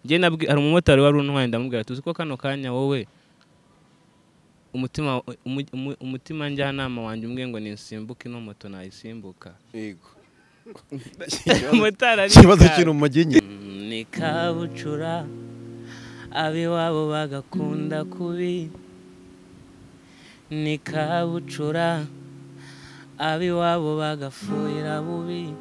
njye nabwi hari umumotari wari untwaye ndamubwira tuzi ko kano kanya wowe umutima umu- umu- umutima njyanama wanjye umbwiye ngo nisimbuke ino moto nayisimbuka yego motari ari ikibazo ikawa. kiri mu muginyi Mm, ni kabucura ab'iwabo bagakunda kubi ni kabucura ab'iwabo bagafuhira bubi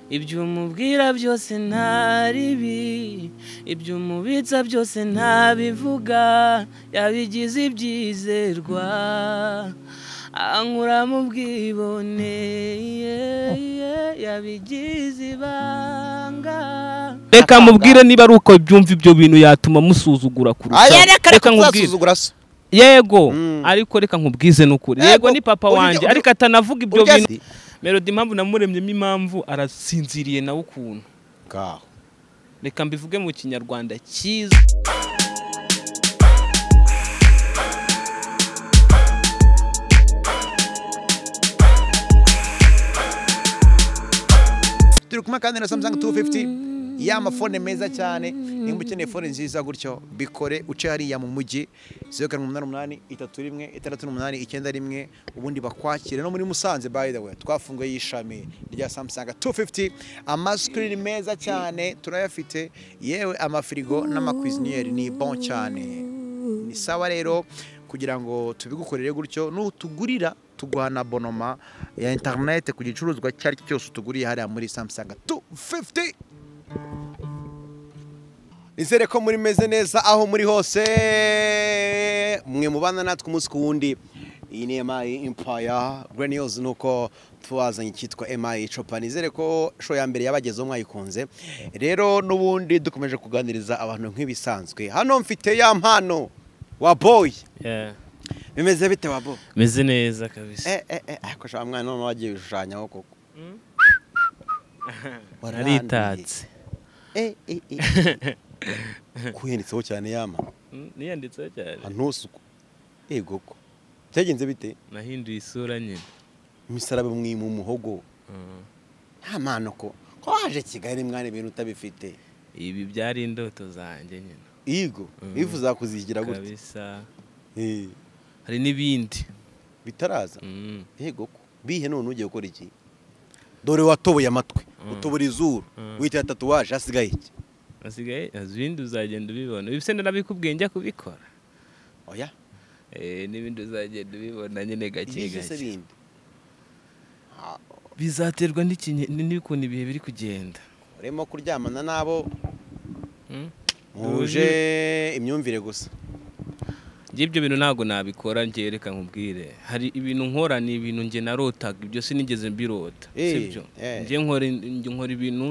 ibyo umubwira byose nta ribi ibyo umubitsa byose ntabivuga yabigize ibyizerwa ankura mu bwibone yeah, yeah, yabigize ibanga reka mubwire niba ari uko byumva ibyo bintu yatuma musuzugura kurushaho aya reka reka nkubwire uzasuzugura so yego Mm. ariko reka nkubwize n'ukuri Yego, yego ni papa urya- wanjye urya- ariko atanavuga ibyo urya- bintu melody impamvu namuremyemo impamvu arasinziriye nawe ukuntu ngaho reka mbivuge mu kinyarwanda cyiza turi kumwe kandi na samsung 250 ya mafone meza cyane nimba ukeneye fone nziza gutyo bikore uce hariya mu mujyi zeru karindwi umunani umunani itatu rimwe itandatu n'umunani icyenda rimwe ubundi bakwakire no muri musanze by the way twafunguye y'ishami rya samsung 250 amasikirini meza cyane turayafite yewe amafirigo n'amakwiziniyeri ni bon cyane ni sawa rero kugira ngo tubigukorere gutyo n'utugurira tuguha na bonoma ya interinete ku gicuruzwa icyo ari cyo cyose utuguriye hariya muri samsung 250 nizere ko muri meze neza aho muri hose mwe mubana natwe umunsi ku wundi iyi ni emayi impaya greniyozi ni uko tubazanye icyitwa emayi copa nizere ko show ya mbere yabagezeho mwayikunze rero n'ubundi dukomeje kuganiriza abantu nk'ibisanzwe hano mfite ya mpano wa boy bimeze bite wa boy meze neza kabisa eh eh eh ariko shaka mwana none wagiye bishushanyaho koko Waranduye. naritatse eh eh eh kuhenditseho cyane yama niyanditseho cyane ntusuku yego ko byagenze bite nahinduye isura nyine imisaraba mwi mu muhogo nta mpano ko ko waje kigali mwana ibintu utabifite ibi byari indoto zanjye nyine yego Mhm. bifuza kuzigira gutya kabisa Eh, hari n'ibindi bitaraza Mm, yego ko bihe none ugiye gukora iki dore watoboye amatwi Mm. utobora izuru Mm. witira tatuwaje hasigaye iki hasigaye ibindi uzagenda ubibona ibise ndanabikubwiye njya kubikora oya Eh, n'ibindi uzagenda ubibona nyine gake ibyo se gake bindi bizaterwa n'ikinye- ni- n'ukuntu ibihe biri kugenda urimo kuryamana n'abo Mm? muje imyumvire gusa njye ibyo bintu ntabwo nabikora njye reka nkubwire hari ibintu nkora ni ibintu njye narotaga ibyo sinigeze mbirota Eh, sibyo eh. njye nkora njye nkora ibintu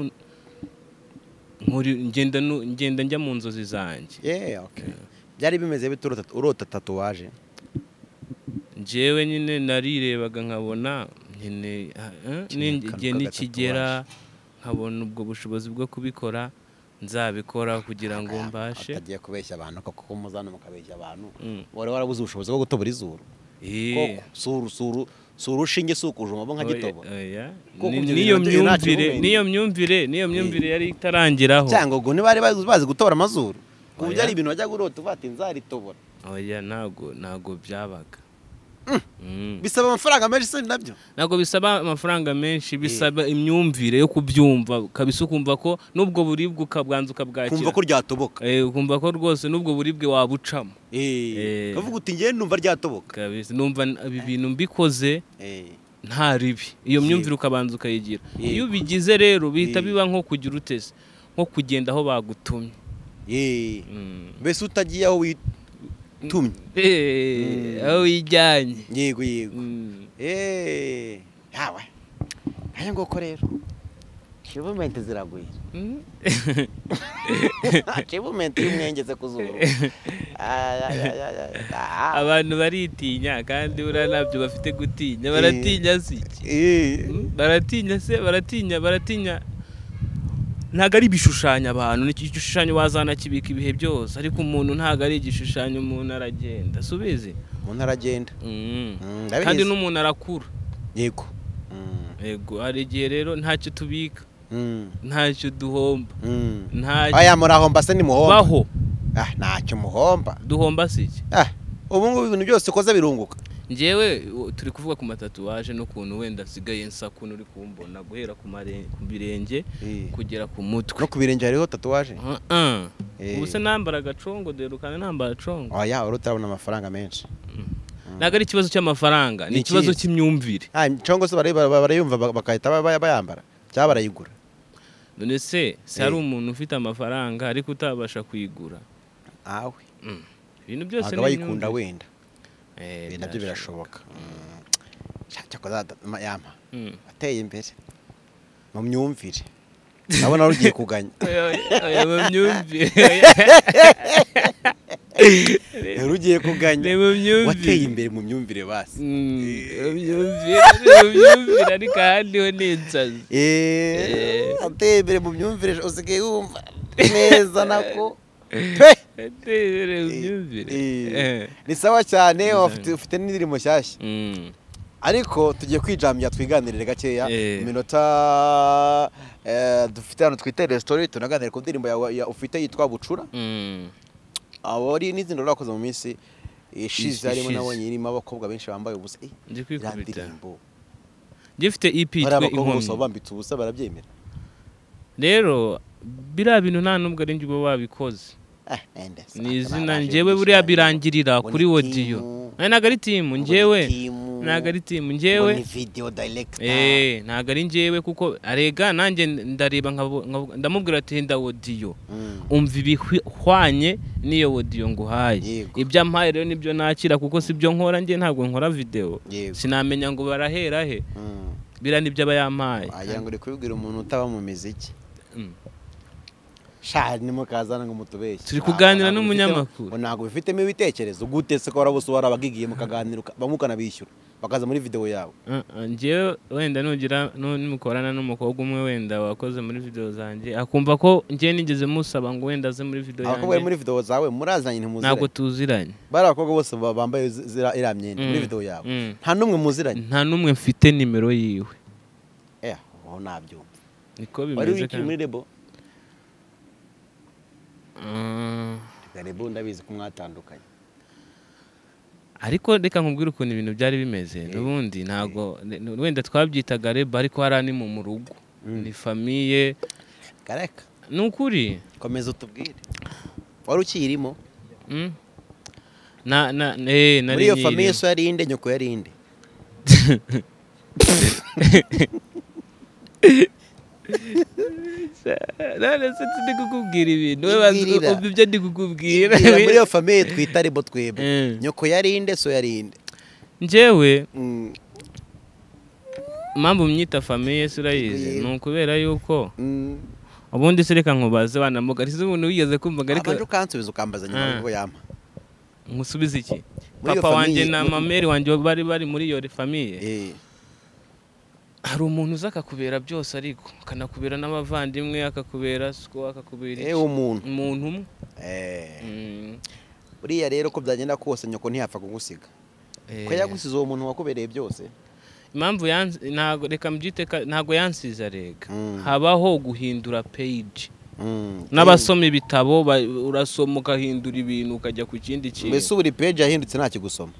nkora ngenda nu- ngenda njya mu nzozi zanjye yeah okay byari bimeze bite urota- urota tatuwaje njyewe nyine narirebaga nkabona nyine ah, eh, Kimwe ni- akantu igihe k'agatatu nikigera nkabona ubwo bushobozi bwo kubikora nzabikora kugira ngo mbashe atagiye kubeshya abantu koko ko muzana mukabeshya abantu Mm. wari warabuze ubushobozi bwo gutobora izuru Eh. koko suru suru si urushinge si ukujuma bo nka gitobo Oya, Kuko ni- ibyo niyo bintu nta kibi myumvire wenda. niyo myumvire niyo myumvire yari itarangiraho cyangwa ubwo ntibari bazi bazi gutobora amazuru ku Oya. buryo ari ibintu wajya urota uvuga ati nzaritobora oya ntago ntago byabaga Mm. bisaba amafaranga menshi se nabyo ntago bisaba amafaranga menshi bisaba imyumvire yo kubyumva kabisa ukumva ko n'ubwo buribwe ukabwanza kumva ko ukabwakira ryatoboka Eh, ukumva ko rwose n'ubwo buribwe wabucamo Eh, Eh. ukavuga uti njyewe numva ryatoboka kabisa numva n- ibi bintu mbikoze Eh, nta ribi iyo myumvire ukabanza ukayigira iyo ubigize rero bihita Yego. biba nko kugira uteze nko kugenda aho bagutumye eh. Mm. mbese utagiye aho witumye Eh, aho wijyanye yego yego Mm. Eh, yawe aya ngoko rero shipumenti ziraguye Mm. shipumenti y'umwengeze ku zuru Ay, ay, ay, ay, ay. Ah. abantu baritinya kandi buriya ntabyo bafite gutinya baratinya si iki Eh, Mm, baratinya se baratinya baratinya ntabwo ari ibishushanyo abantu ni igishushanyo wazanakibika ibihe byose ariko umuntu ntabwo ari igishushanyo umuntu aragenda subizi umuntu aragenda Mm, ndabizi. kandi n'umuntu arakura yego Mm, yego hari igihe rero ntacyo tubika ntacyo duhomba ntacyo aya murahomba se nimuhomba baho ah ntacyo muhomba duhomba si iki ah ubu ngubu ibintu byose ukoze birunguka ngewe u- turi kuvuga ku matatuwaje n'ukuntu wenda asigaye nsa kuntu uri kumbona guhera ku mare- ku birenge kugera ku mutwe no ku birenge hariho tatuwaje Uh-uh. Eh. ubu se nambara agacongo derukana nambara acongo oya wari utarabona amafaranga menshi ntabwo ari ikibazo cy'amafaranga ni Ni ikibazo ikihe? cy'imyumvire ah congo se bari- bara- barayumva ba- bagahita ba- ba- bayambara cyangwa barayigura none se se Eh. hari umuntu ufite amafaranga ariko utabasha kuyigura awe Mm. ibintu byose ntabwo abayikunda wenda Eh, ibi nabyo birashoboka cyakoze yampa Mm. ateye imbere mu myumvire ndabona wari ugiye kuganya Oya, oya, oya, mu myumvire wari ugiye kuganya ni mu myumvire wateye imbere mu myumvire basi Mm, mu myumvire ni mu myumvire ariko ahandi ho ni insazi Eh, Eh. ateye imbere mu myumvire usigaye wumva neza nako Pe! Ateye mu myumvire Eh, Eh. ni sawa cyane wafite- ufite n'indirimbo nshyashya Mm. ariko tugiye kwijambya twiganirire gakeya Eh. mu minota eh, dufite hano twitereye sitori tunaganire ku ndirimbo yawe ya- ufite yitwa bucura Mm. abo ari n'izindi rwakoze mu minsi ishize Is- harimo ishize. nabonye irimo abakobwa benshi bambaye ubusa Eh, Ndi iriya kwikubita ndirimbo gifite EP hari yitwa abakobwa gusa inkomyi bambitse ubusa barabyemera rero biriya bintu nta n'ubwo ari njye uba wabikoze Ah, ende, sa- ni izina baraje njyewe gushyira buriya hano. birangirira Ngo kuri ni wodiyo timu, Nari ntabwo ari timu ngo ni njyewe timu, ntabwo ari timu ngo njyewe ni video director. eee ntabwo ari njyewe kuko arega nanjye ndareba nkabo- nkabo- ndamubwira ati henda wodiyo Mm. umva ibihwanye n'iyo wodiyo nguhaye Yego. ibyo ampaye rero nibyo nakira kuko si byo nkora njye ntabwo nkora videwo Yego. sinamenya ngo barahera he Mm. biriya nibyo aba yampaye wagira ngo uri kubibwira umuntu utaba mu miziki Mm. sha nimukazana ngo mutubeshye Turi Ntabwo- kuganira ntabwo n'umunyamakuru. bifitemo- ngo ntabwo bifitemo ibitekerezo gute se ko warabuze warabagigiye mukaganira uka- bamwe ukanabishyura bakaza muri video yawe Uh, uh, njyewe wenda nugira nu- nimukorana n'umukobwa umwe wenda wakoze muri video zanjye akumva ko njyewe nigeze musaba ngo wenda aze muri video abakobwa bari yanjye muri video zawe murazanye ntimuziranye ntabwo tuziranye bari abakobwa bose ba- bambaye zi- zira- iriya myenda Mm, muri video yawe mm. nta n'umwe muziranye nta n'umwe mfite nimero yiwe eh aho nabyumva niko wari bimeze wikiri muri rebo Mm. Reka rebo ndabizi ko mwatandukanye ariko reka nkubwire ukuntu ibintu byari bimeze n'ubundi ntabwo n- wenda twabyitaga reba ariko hari ani mu rugo ni famiye kareka ni ukuri komeza utubwire wari ukiyirimo Mm? na na eh nari muri iyo nyirimo. famiye so yari inde nyoko yari inde none se ndi kukubwira ibintu we bazi ko Ibwirira. umva ibyo ndi kukubwira Bwira muri iyo famiye twita rebo twebwe Eh. nyoko yari inde so yari inde njyewe Mm, impamvu mnyita famiye si urayizi Ibwirira. ni ukubera yuko mm. ubundi se reka nkubaze wanamugariza umuntu wigeze kumva ariko abanje ukansubiza ukambaza Ah. nyuma y'uko yampa nkusubize iki Muri iyo papa wanjye famille- na muri- mameri wanjye bari bari muri iyo famiye Eh, hari umuntu uza akakubera byose ariko akanakubera n'abavandimwe akakubera siko akakubera eh, iki umuntu umuntu umwe Eh, Mm, buriya rero ko byagenda kose nyoko ntiyapfa kugusiga ko eh. yagusize uwo muntu wakubereye byose impamvu yansi- ntago reka mbyite ka- ntago yansize arega Mm. habaho guhindura page Mm. n'abasoma ibitabo ba- urasoma ukahindura ibintu ukajya ku kindi mbese kintu ubu uri peji yahindutse nta kigusoma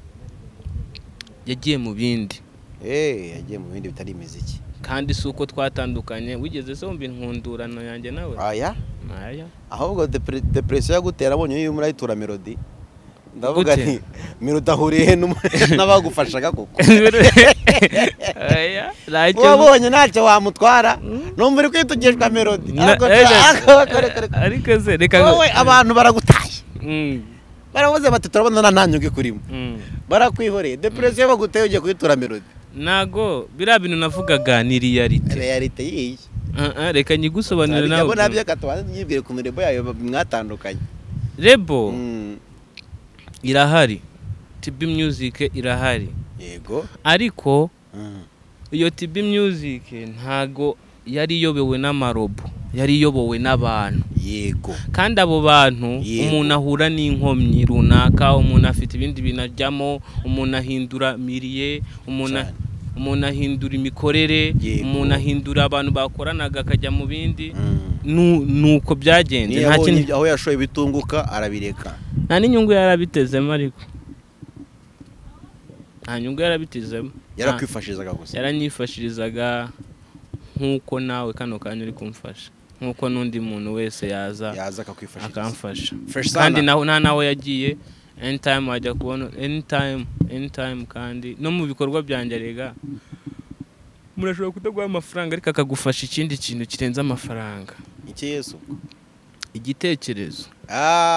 yagiye mu bindi Eh, yagiye mu bindi bitari imiziki kandi si uko twatandukanye wigeze se wumva inkundurano yanjye nawe aya aya ahubwo depre- depresiyo yagutera abonye yuyu murayitura melodi ndavuga Gute? nti melodi ahuriye he n'umu- n'abagufashaga koko aya ntacyo wabonye ntacyo wamutwara numva uri kwitugishwa melodi Na- Ariko- eh, ariko- ariko- ariko- ariko se reka wowe abantu baragutaye Mm, baravuze bati turabona nta ntanyungu ikurimo mm. barakwihoreye depresiyo baguteye ugiye kuyitura melodi ntago biriya bintu navugaga ni reality realite yiyi Ah, ah, reka nyigusobanurire nabo nabyo nawe akatubanza tubyibwire ku mirimo yayo mwatandukanye rebo Mm, irahari TB Music irahari yego ariko Mm. iyo TB Music ntago yari iyobowe n'amarobo yari iyobowe n'abantu yego kandi abo bantu Yego. umuntu ahura n'inkomyi runaka umuntu afite ibindi bintu ajyamo umuntu ahindura miriye umuntu a- Cyane. umuntu ahindura imikorere Yego. umuntu ahindura abantu bakoranaga akajya mu bindi Mm. nu- nuko byagenze Niyo nta yabonye kindi aho yashoye ibitunguka arabireka nta n'inyungu yarabitezemo ariko nta nyungu yarabitezemo Nta- yarakwifashizaga gusa yaranyifashirizaga nk'uko nawe kano kanya uri kumfasha nk'uko n'undi muntu wese yaza yaza akakwifashiriza akamfasha Fresh kandi Sana. naho nta nawe yagiye anytime wajya kubona anytime anytime kandi no mu bikorwa byanjye rega murashobora kutaguha amafaranga ariko akagufasha ikindi kintu kirenze amafaranga iki yesu igitekerezo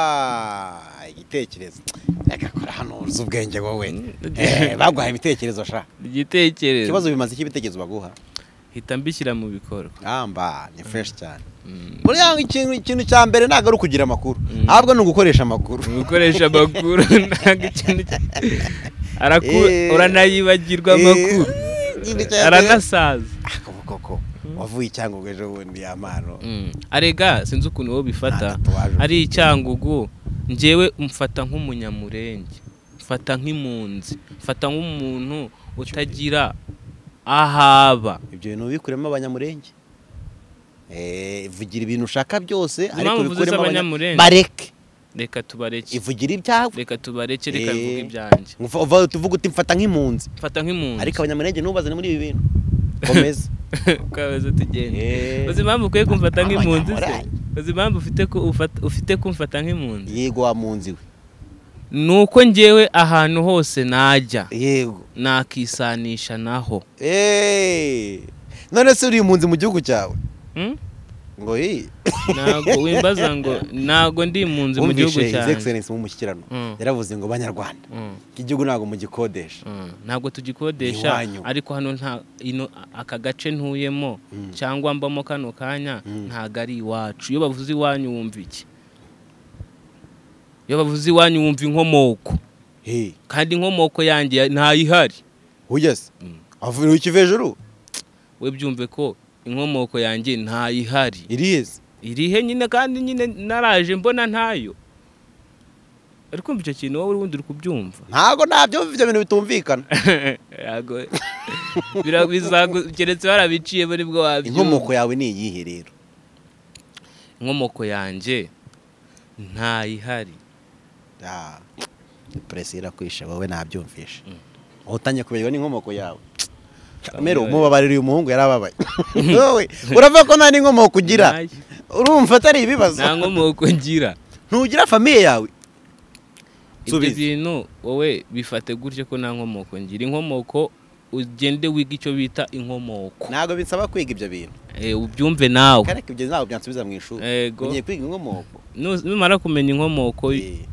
Ah, igitekerezo reka kora hano uzi ubwenge wowe Eh, baguhaye ibitekerezo sha igitekerezo ikibazo bimaze iki ibitekerezo baguha hita mbishyira mu bikorwa amba ni fresh cyane Mm. buriya ikintu ikintu cya mbere ntabwo ari ukugira amakuru ahubwo ni ugukoresha amakuru gukoresha amakuru ntabwo ikintu ki- Araku- Eh. uranayibagirwa Eh, amakuru ikintu cya mbere- aranasaza Ako koko wavuye icyangugu ejo bundi ya mano Mm. arega sinzi ukuntu wowe bifata Nta tatuwaje. ari icyangugu njyewe mfata nk'umunyamurenge mfata nk'impunzi mfata nk'umuntu utagira ahaba ibyo bintu ubikuremo abanyamurenge Eh, ivugira ibintu ushaka byose ariko mpamvu uvuze ubikuremo Abanyamurenge? abanyamurenge bareke reka tubareke ivugira ibyawe reka tubareke reka Eh. bivuge ibyanjye Ngufa- uva- tuvuga uti mfata nk'impunzi mfata nk'impunzi ariko abanyamurenge ntubazane muri ibi bintu komeza ukabaza tugende Eh, uzi impamvu ukwiye kumfata nk'impunzi se Abanyamurenge. uzi impamvu ufite ku- ufat- ufite kumfata nk'impunzi yego wa munzi we ni uko njyewe ahantu hose najya yego nakisanisha naho Eh, none se uri impunzi mu gihugu cyawe Hmm? ngo iyi ntabwo wimbaza ngo ntabwo ndi impunzi mu gihugu wumvishe his cyanjye excellence mu mushyikirano Mm. yaravuze ngo banyarwanda Mm, iki gihugu ntabwo mugikodesha mm. ntabwo tugikodesha Iwanyu. ariko hano nta ino aka gace ntuyemo Mm. cyangwa mbamo kano kanya Mm. ntabwo ari iwacu iyo bavuze iwanyu wumva iki iyo bavuze iwanyu wumva inkomoko Hey, kandi inkomoko yanjye ya- ntayihari ugeze Mm. avuye ikiva hejuru we byumve ko inkomoko yanjye ntayihari irizi irihe nyine kandi nyine naraje mbona ntayo ariko kumva icyo kintu wowe ubundi uri kubyumva ntabwo ntabyo ibyo bintu bitumvikana Ntago- bira- bizagu- keretse barabiciye muri bwo wabyumva inkomoko yawe ni iyihe rero inkomoko yanjye ntayihari Ah, puresi irakwishe wowe ntabyumvishe aho utangiye kubirwa n'inkomoko yawe kamere umubabarira uyu muhungu yarababaye wowe urava ko nta n'inkomoko ugira Ntayo. urumva atari ibibazo nta nkomoko ngira ntugira famiye yawe ibyo Subiza. bintu wowe bifate gutyo ko nta nkomoko ngira inkomoko ugende wiga icyo bita inkomoko ntabwo bisaba kwiga ibyo bintu Eh, ubyumve nawe ariko ibyo ntabwo byansubiza mu ishuri Yego. ugiye kwiga inkomoko Nu- numara kumenya inkomoko Eh,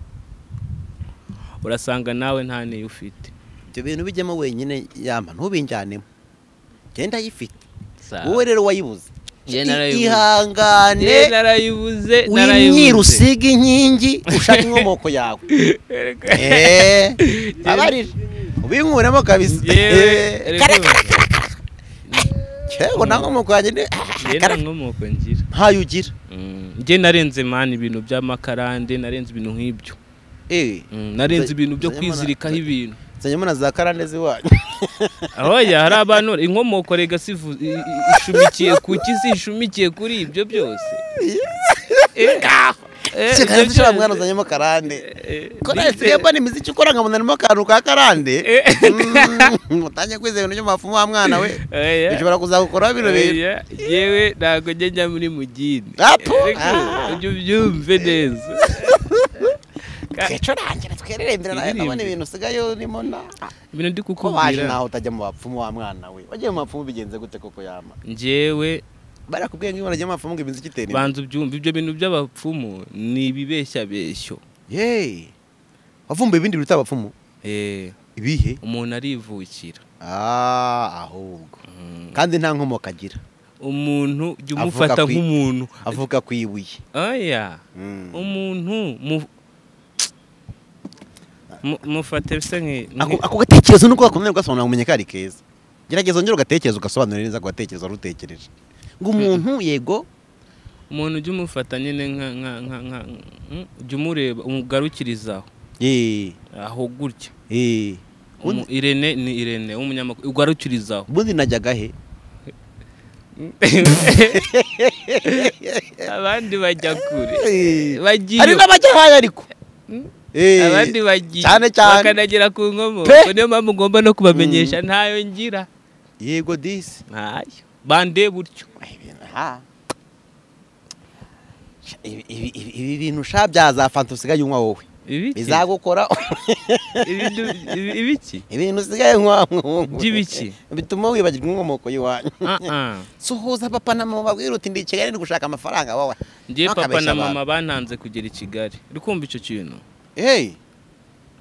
urasanga nawe nta niyo ufite ibyo bintu bijyamo wenyine yama ntubinjyanemo genda yifite Sawa. wowe rero wayibuze Njye narayibuze. Njye ihangane narayibuze winyira usiga inkingi ushaka inkomoko yawe Eh, babarira ubinkuremo kabisa Yewe, Eh, rero- kare kare kare kare. Yewe, nta nkomoko yanjye ni- njye nta kare- nkomoko ngira ntayo ugira Mm, njye narenze mani ibintu by'amakarande narenze ibintu nk'ibyo Eh, Mm, narenze Nza- ibintu byo nzajya mbona- kwizirikaho ibintu nzanyemo na za karande z'iwanyu aho ya hari abantu inkomoko rega sivu i- i- ishumikiye ku ki si ishumikiye kuri ibyo byose Eh, eh, Ese ibyo kandi ushobora mwana byose- uzanyemo karande eh, ko bite- nasigaye mbona imiziki ukora nkamunanamo akantu ka karande Mm, utangiye kwizera ibintu by'amafumu wa mwana we Oya. bishobora kuzagukoraho bino bintu Oya, yewe ntabwo njya njya muri mugini Apo? Ariko, Ah. ujye ubyumve neza twicurangira twererembere nawe Iririmbe. ndabona ibintu usigaye urimo na ibintu ndi ko waje kukubwira naho utajya mu bapfumu wa mwana we wagiye mu bapfumu bigenze gute koko yama njyewe barakubwiye ngo iyo wanajya mu bapfumu ngo imiziki itera imbere banza ubyumve ibyo bintu by'abapfumu ni ibibeshyabeshyo yeee wavumbuye ibindi biruta abapfumu Eh, ibihe umuntu arivukira Ah, ahubwo Mm. kandi nta nkomoko agira umuntu jya Avuga umufata ku i- nk'umuntu avuga ku ibuye oya Mm. umuntu mu- mu- mufate se nk'i- ako nk'i- ako gatekerezo nuko gakomeye ugasobanura umenye ko ari keza gerageza ongera ugatekereza ugasobanura neza ako gatekerezo wari utekereje ngo umuntu yego umuntu ujya umufata nyine nka nka- nka nka jya umureba umugarukirizaho eh, aho gutya eh, Umu- irene ni irene w'umunyamakuru ugarukirizaho ubundi najyaga he abandi bajya kure Eh, bagiye hari n'abajya hayo ariko Eh, abandi bagiye cyane cyane bakanagera ku nkomoko Pe! niyo mpamvu ngomba no kubamenyesha ntayo ngira yego disi ntayo bande butyo Ha. Ibi- ibi ibi- ibi bintu sha byaza fanta usigaye unywa wowe ibiki bizagukora Ibidu- ibi- ibiki ibintu usigaye unywa wowe. By'ibiki? bituma wibagirwa inkomoko y'iwanyu Ah, ah. suhuza papa na mama babwire uti ndi i kigali ndi gushaka amafaranga wowe njye papa Ntukabeshye na abantu. mama bantanze kugera i kigali uri kumva icyo kintu Hey.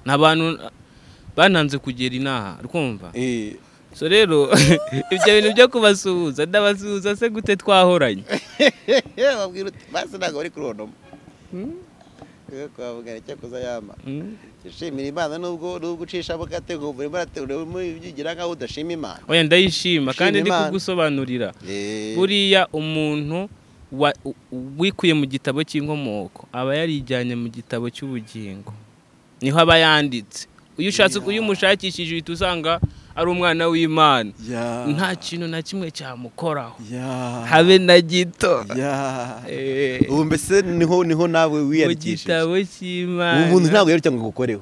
ni abantu bantanze kugera inaha uri kumva Eh. so rero ibyo bintu byo kubasuhuza ndabasuhuza se gute twahoranye babwire uti basi ntabwo bari kurondo kwavugana cyo kuza yama Mm. shimira imana nubwo nubwo ucisha mugatego buri marategura ubigira nkaho udashima imana oya ndayishima kandi Shima ndi Imana. kugusobanurira Eh. buriya umuntu wa- u- wikuye mu gitabo cy'inkomoko aba yarijyanye mu gitabo cy'ubugingo niho aba yanditse iyo ushatse iyo umushakishije uhita usanga ari umwana w'imana Ya. nta kintu na kimwe cyamukoraho Ya. habe na gito Ya. Eh, ubu mbese niho niho nawe mu wiyandikishije gitabo cy'imana ubu muntu ntabwo yaruta ngo agukoreho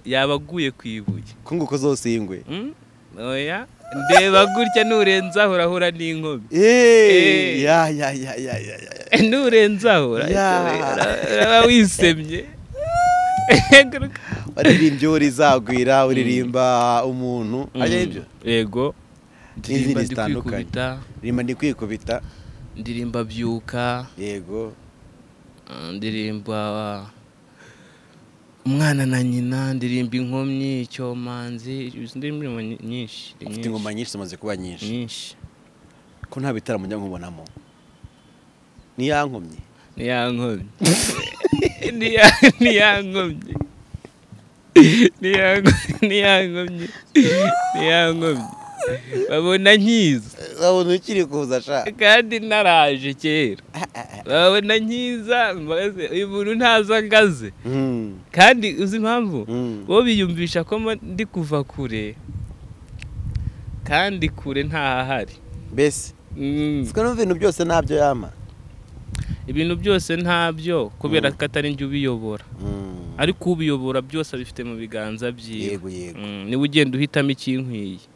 yaba aguye ku ibuye ko nguko zose y'ingwe Mm? oya ndeba gutya nurenzaho urahura n'inkomyi Eh. Eh, ya ya ya ya ya ya nurenzaho Ya. uraba wisemye Eguruka. waririmbye uwo rizagwira uririmba umuntu Mm. ari byo yego N'izindi ndirimba zitandukanye. ndikwikubita rimba ndikwikubita ndirimba byuka yego uh, ndirimba umwana na nyina ndirimba inkomyi icyomanzi ndirimba nyinshi ni mfite nyinshi. ingoma nyinshi zimaze kuba nyinshi nyinshi ko nta bitaramo njya nkubonamo niyankomye ntiyankomye Ntiya- ntiyankomye Ntiyanko- ntiyankomye ntiyankomye babona nkiza urabona ukiri kuza ashaka kandi naraje kera babona nkiza mbaze, uyu muntu ntaza ngaze kandi uzi impamvu Mm. bo biyumvisha ko mba ndi kuva kure kandi kure ntahahari mbese Mm. siko n'ibintu byose ntabyo yama ibintu byose ntabyo kubera ko atari njye ubiyobora Mm. ariko ubiyobora byose abifite mu biganza byiwe yego yego Mm, niwe ugenda uhitamo ikinkwiye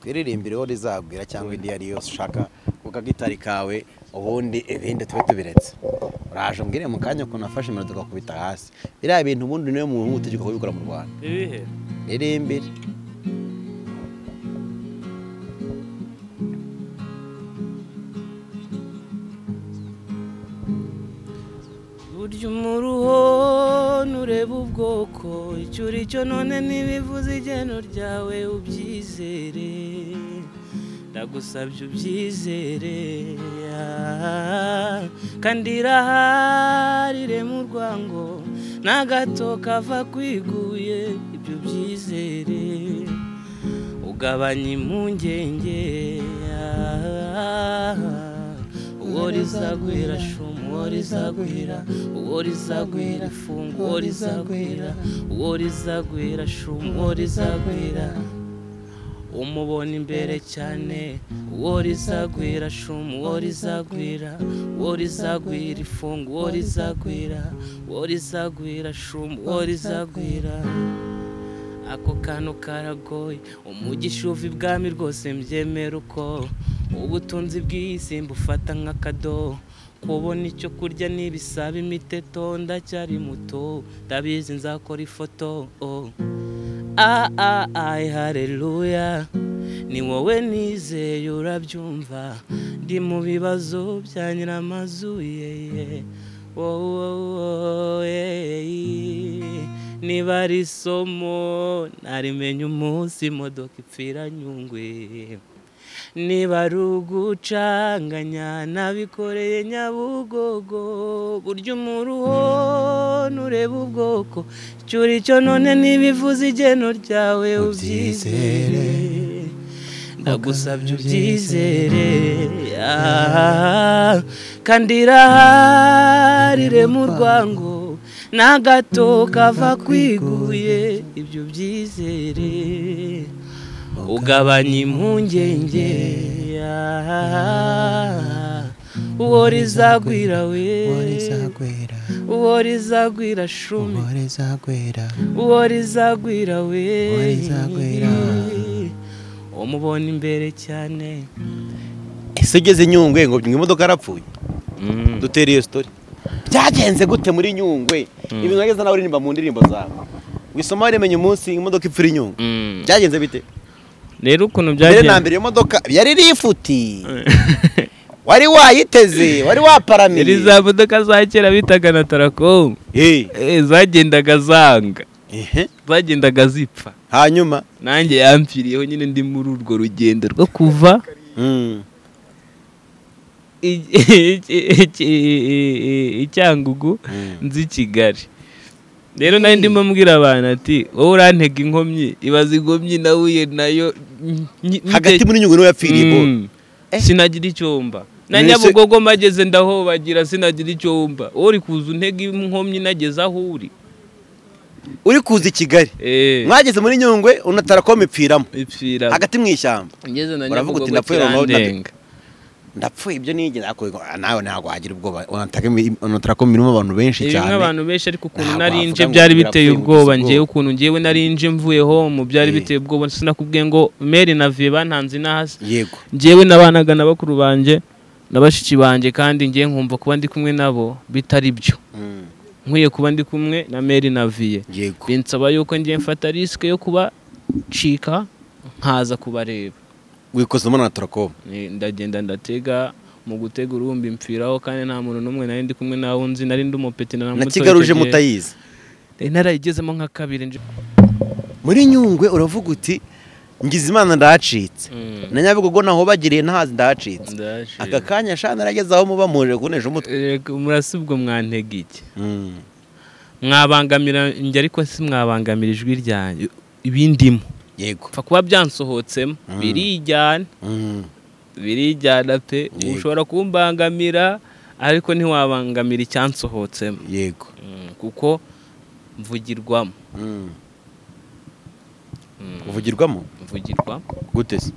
twiririmbire rizagwira cyangwa indi iyo ari yose ushaka kuko agitari kawe ubundi ibindi tube tubiretse uraje umbwire mu kanya ukuntu nafashe iminota tugakubita hasi biriya bintu ubundi niyo muntu utegeka kubikora mu rwanda ibihe ririmbire burya umuruho nureba ubwoko icyo uri cyo none ntibivuze igeno ryawe ubyizere ndagusabye ubyizere ah. kandi iraharire mu rwango na gato kava kwiguye ibyo byizere ugabanya impungenge uwo rizagwira shumu uwo rizagwira uwo rizagwira ifungu uwo rizagwira uwo rizagwira shumu uwo rizagwira umubona imbere cyane uwo rizagwira shumu uwo rizagwira uwo rizagwira ifungu uwo rizagwira uwo rizagwira shumu uwo rizagwira ako kantu karagoye umugisha uva ibwami rwose mbyemera uko ubutunzi bw'isi mbufata nk'akadobo kubona icyo kurya n'ibisaba imiteto ndacyari muto ndabizi nzakora ifoto oh. ah ah ay haleluya ni wowe nizeye urabyumva ndi mu bibazo bya nyiramazu yeye wowe wowe niba ari isomo narimenye umunsi imodoka ipfira nyungwe niba ari ugucanganya nabikoreye nyabugogo burya umuruho nureba ubwoko icyo uri cyo none ntibivuze igeno ryawe ubyizere ndagusabye ubyizere ah, kandi iraharire mu rwango n'agato kava kwiguye ibyo byizere ugabanya impungenge ah, uwo rizagwira we rizagwira uwo rizagwira shume uwo rizagwira uwo rizagwira we Uwo rizagwira. umubona imbere cyane ese ugeze nyungwe ngo imodoka yarapfuye dutere iyo sitori byagenze gute muri nyungwe ibintu wageze nawe uririmba mu ndirimbo zawe wisoma warimenye umunsi imodoka ipfira inyungwe Mm. byagenze bite rero ukuntu mbere na byagenze mbere iyo modoka yari rifuti wari wayiteze wari waparamiye Yari za modoka za kera bitaga na tarakomu Eh, Eh, zagendaga zanga ehe. zagendaga zipfa hanyuma nanjye yampfiriyeho nyine ndi muri urwo rugendo rwo kuva Mm. i- i- i- i- i- i- icyangugu Mm. nzi i kigali rero nari ndimo mbwira abantu ati wowe urantega inkomyi ibaza inkomyi nahuye nayo nyi- nyi- hagati muri nyungwe niho yapfiriye bo Mm. sinagira icyumba na Mwese- nyabugogo mageze ndahobagira sinagira icyumba uri kuza untega inkomyi nageze aho uri uri kuza i kigali Eh, mwageze muri nyungwe unatarakoma ipfiramo ipfira hagati mu ishyamba ngeze na Uravuga uti, nyabugogo "Ndapfuye noneho ndabi-" kirandenga ndapfuye ibyo nigeze ariko nawe ntabwo wagira ubwoba unatarakoma irimo abantu benshi ibi cyane abantu benshi ariko ukuntu Ntabwo nari wavuga nje ngo byari birapfuye biteye ngo ubwoba ubuze ngewe ubwoba. ukuntu ngewe nari nje mvuye home byari Eh. biteye ubwoba sinakubwiye ngo meri na vie bantanze inahasi yego ngewe nabanaga na bakuru banjye na bashiki banjye kandi ngewe nkumva kuba ndi kumwe nabo bitari byo Mm. nkwiye kuba ndi kumwe na meri na vie yego binsaba yuko ngiye mfata risike yo kubacika nkaza kubareba wikozemo na tarakoma Ni- ndagenda ndatega mu gutega urumbi mpfiraho kandi nta muntu n'umwe nari ndi kumwe nawe nzi nari ndi umupeti na kigali uje mutayizi Nari narayigezemo nka kabiri nje muri nyungwe uravuga uti ngize imana ndahacitse na nyabugogo nahobagiriye ntazi ndahacitse Ndaje. aka kanya shana narageze aho muba muje kunesha umutwe Erega murasi ubwo mwantega iki mwabangamira njye ariko si mwabangamira ijwi ryanjye ibindimo yego pfa kuba byansohotsemo birijyana Mm. birijyana pe Yego. ushobora kumbangamira ariko ntiwabangamira icyansohotsemo yego Mm, kuko mvugirwamo Mm. Mm. uvugirwamo mvugirwamo gute se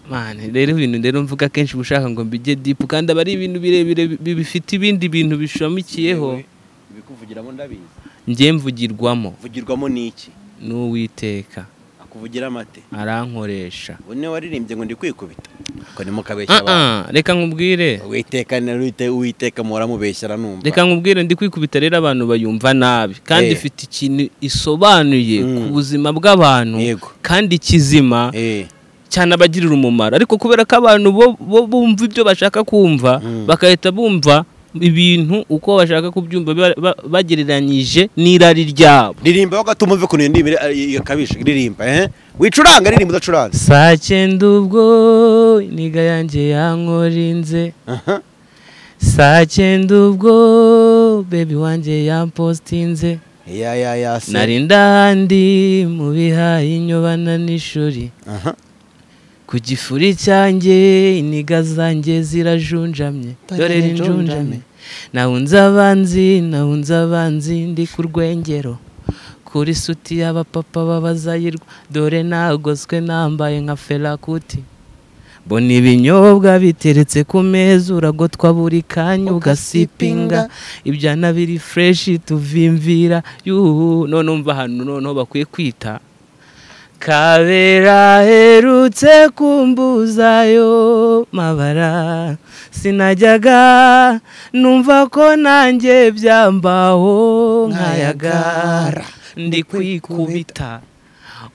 mani rero ibintu rero mvuga kenshi uba ushaka ngo mbijye dipu kandi aba ari ibintu birebire bi- bifite ibindi bintu bishamikiyeho ibikuvugiramo ndabizi njye mvugirwamo uvugirwamo n'iki n'uwiteka akuvugira amate arankoresha ubu niwe waririmbye ngo ndi kwikubita ngo ni mukabeshya abantu Ah, ah, reka nkubwire uwiteka ni uwite- uwiteka muhora mubeshyara numva reka nkubwire ndi kwikubita rero abantu bayumva nabi kandi Eh. ifite ikintu isobanuye ku Mm. buzima bw'abantu Yego. kandi kizima Eh, cyane abagirira umumaro ariko kubera ko abantu bo- bo- bumva ibyo bashaka kumva Mm. bagahita bumva ibintu uko bashaka kubyumva ba- ba- bagereranyije n'irari ryabo ririmba bagatuma uve ukuntu iyo ndimi iri- ikabije ririmba eh wicuranga ririmba udacuranga saa cyenda ubwo niga yanjye yankorinze Aha. saa cyenda ubwo bebi wanjye yampostinze ya ya ya se nari ndahandi mu bihaye inyobana n'ishuri Aha. ku gifuri cyanjye iniga zanjye zirajunjamye dore rinjunjame nahunze abanzi nahunze abanzi ndi ku rwengero kuri suti y'abapapa b'abazayirwa dore nagoswe nambaye nka ferakuti mbona ibinyobwa biteretse ku meza uragotwa buri kanya ugasipinga ibyana biri fureshi tuvimvira yuhu none umva ahantu noneho bakwiye kwita Kabera herutse kumbuzayo mabara sinajyaga numva ko nanjye byambaho nkayagara ndi kwikubita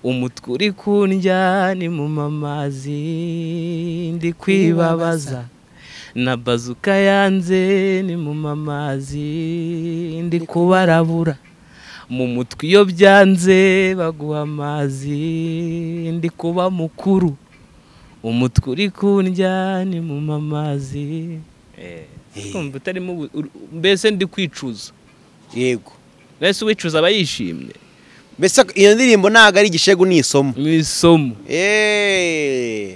umutwe uri kundya ni mu mamazi ndi kwibabaza na bazuka yanze ni mu mamazi ndi kubarabura mu mutwe iyo byanze baguha amazi ndi kuba mukuru umutwe uri kundya ni mu mamazi kumva utarimo ubu- ur- mbese ndi kwicuza yego mbese uwicuza aba yishimye mbese iyo ndirimbo ntabwo ari igishegu ni isomo mu isomo Eh,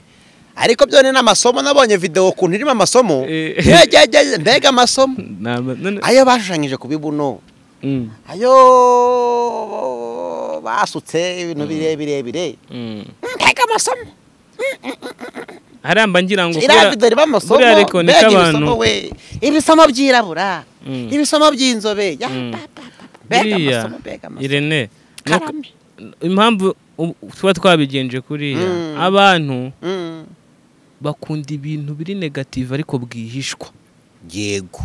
ariko byone ni amasomo nabonye video ukuntu irimo amasomo Eh. Yegegege, mbega amasomo Naba- none- ayo bashushanyije ku bibuno Mm, ayo basutse ibintu birebire bire mm. mbega amasomo haramba ngira ngo iriya video irimo amasomo buriya reko niko mbega abantu ibisomo we ibisomo byirabura Mm. ibisomo by'inzobe ya Mm. pa, pa, pa, pa. mbega Buriya, amasomo mbega amasomo irene ni uko- karame impamvu ubu- tuba twabigenje kuriya Mm. abantu Mm. bakunda ibintu biri negative ariko bwihishwa yego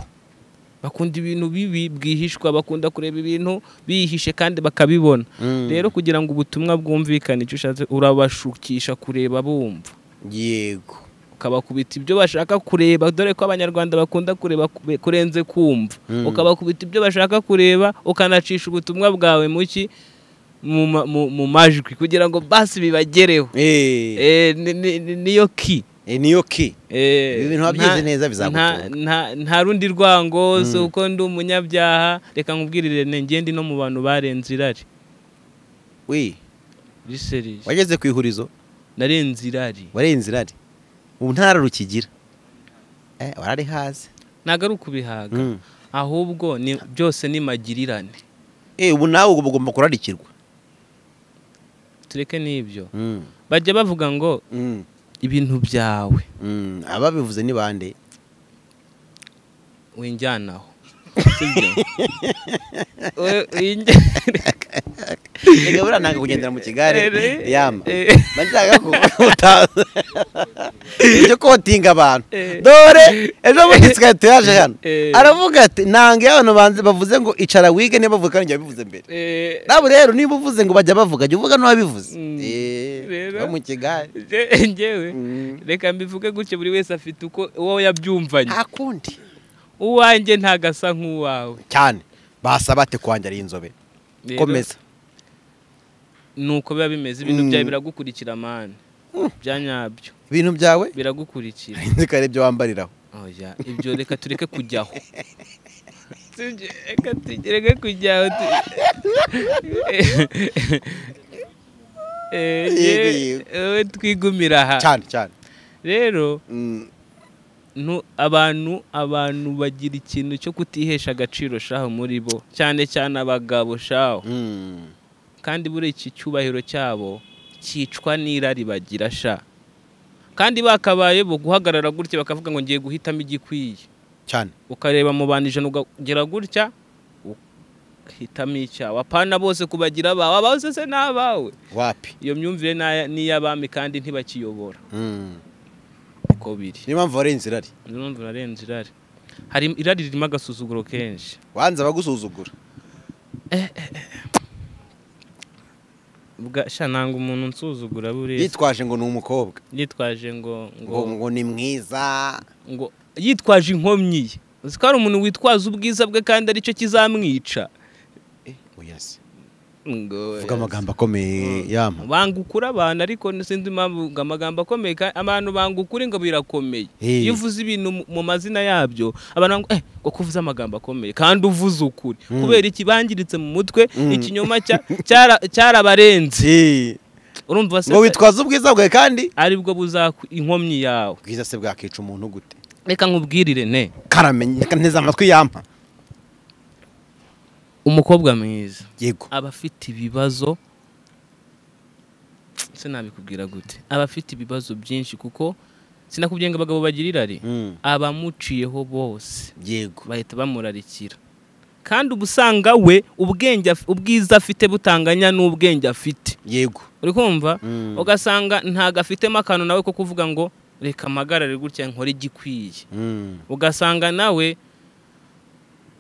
bakunda ibintu bibi bwihishwa bakunda kureba ibintu bihishe kandi bakabibona Mm. rero kugira ngo ubutumwa bwumvikane icyo ushatse urabashukisha kureba bumva yego ukabakubita ibyo bashaka kureba dore ko abanyarwanda bakunda kureba kube- kurenze kumva Mm. ukabakubita ibyo bashaka kureba ukanacisha ubutumwa bwawe mu ki mu ma- mu- mu majwi kugira ngo basi bibagereho eh Eh, ni- ni- ni- niyo ki eh, niyo ki Eh, Ibi bintu wabyize neza bizagutunga. nta- nta- nta rundi rwango si uko ndi umunyabyaha reka nkubwirire ngende no mu bantu barenze irari we riserije wageze ku ihurizo narenze irari warenze irari ubu ntara rukigira eh warari haze ntabwo ari ukubihaga Mm. ahubwo ni byose ni magirirane eh ubu nawe ubu ugomba kurarikirwa tureke n'ibyo Mm, bajya bavuga ngo mm, ibintu byawe mm. ababivuze ni bande winjyanaho sibyo? We- winjya- reka buriya nanga kugendera mu kigare Eh, eh, yama eh. mba nshaka ko utaza ibyo kotinga abantu Eh. dore ejo bundi twari tuyaje hano Eh. aravuga ati nanga iyo abantu banze- bavuze ngo icara wige niba bavuga kandi bivuze mbere Eh, nawe rero niba uvuze ngo bajya bavuga jya uvuga n'uwabivuze Mm. Rero. bo mu kigare je- njyewe Mm. reka mbivuge gutyo buri wese afite uko uwo yabyumvanye akundi uwanjye ntago asa nk'uwawe cyane basaba ati kwanjye ari inzobe Rero, komeza ni uko biba bimeze ibintu Mm. byawe biragukurikira mani bya nyabyo ibintu byawe biragukurikira nzi ko ari ibyo wambariraho oya ibyo reka tureke kujyaho Tujye- reka tureke kujyaho tu- Eh, yewe, wowe twigumira aha cyane cyane rero Mm. nu- abantu abantu bagira ikintu cyo kutihesha agaciro shaho muri bo cyane cyane abagabo shaho Mm. kandi buriya iki cyubahiro cyabo cyicwa n'irari bagira sha kandi bakabaye bo guhagarara gutya bakavuga ngo ngiye guhitamo igikwiye cyane ukareba mu bantu ijana ukagera gutya ukahitamo icyawe apana bose kubagira abawe abawe se se ni abawe wapi iyo myumvire ni aya- ni iy'abami kandi ntibakiyobora Mm. uko biri niyo mpamvu warenze irari urumva urarenze irari hari irari ririmo agasuzuguro kenshi wanze abagusuzugura Ubwa- sha nanga umuntu unsuzugura buriya yitwaje ngo ni umukobwa yitwaje ngo ngo ngo ngo ni mwiza ngo yitwaje inkomyi ye uzi ko hari umuntu witwaza ubwiza bwe kandi aricyo kizamwica oya se ngo vuga amagambo akomeye yama banga ukuri abantu ariko sinzi impamvu ngo amagambo akomeye kandi abantu banga ukuri ngo birakomeye Eh. iyo uvuze ibintu mu- mu mazina yabyo abantu banga eh ngo ko uvuze amagambo akomeye kandi uvuze ukuri kubera iki bangiritse mu mutwe Mm. ikinyoma cya- cyara- cyarabarenze Si. urumva se ngo witwaza ubwiza bwawe kandi aribwo buzakwa inkomyi yawe bwiza se bwakica umuntu gute reka nkubwirire ne karamenye reka nteze amatwi yampa umukobwa mwiza yego aba afite ibibazo sinabikubwira gute aba afite ibibazo byinshi kuko sinakubwiye ngo abagabo bagira irari Mm. abamuciyeho bose yego bahita bamurarikira kandi uba usanga we ubwenge af- ubwiza afite butanganya n'ubwenge afite yego uri kumva Mm. ugasanga ntago afitemo akantu nawe ko kuvuga ngo reka amagarare gutya nkore igikwiye Mm. ugasanga nawe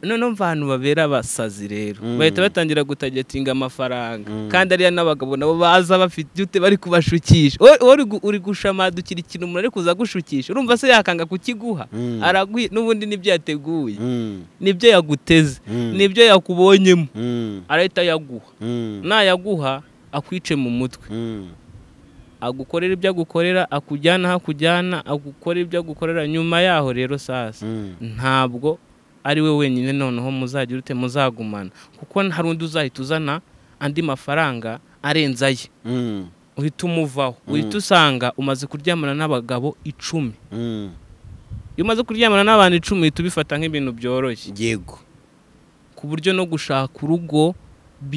noneho abantu babera abasazi rero Mm. bahita batangira gutagetinga amafaranga Mm. kandi ariya n'abagabo nabo baza bafite ute bari kubashukisha wowe wowe uri gu- uri gushamadukira ikintu umuntu ari kuza agushukisha urumva se yakanga kukiguha Mm. aragwi n'ubundi nibyo yateguye Mm. nibyo yaguteze Mm. nibyo yakubonyemo Mm. arahita yaguha Mm. nayaguha akwice mu mutwe Mm. agukorera ibyo agukorera akujyana aho akujyana agukorera ibyo agukorera nyuma yaho rero sasa Mm. ntabwo ari we wenyine noneho muzagira ute muzagumana kuko hari undi uzahita uzana andi mafaranga arenze aye Mm. uhita umuvaho uhita usanga umaze kuryamana n'abagabo icumi Mm. iyo umaze kuryamana n'abantu icumi uhita ubifata nk'ibintu byoroshye yego ku buryo no gushaka urugo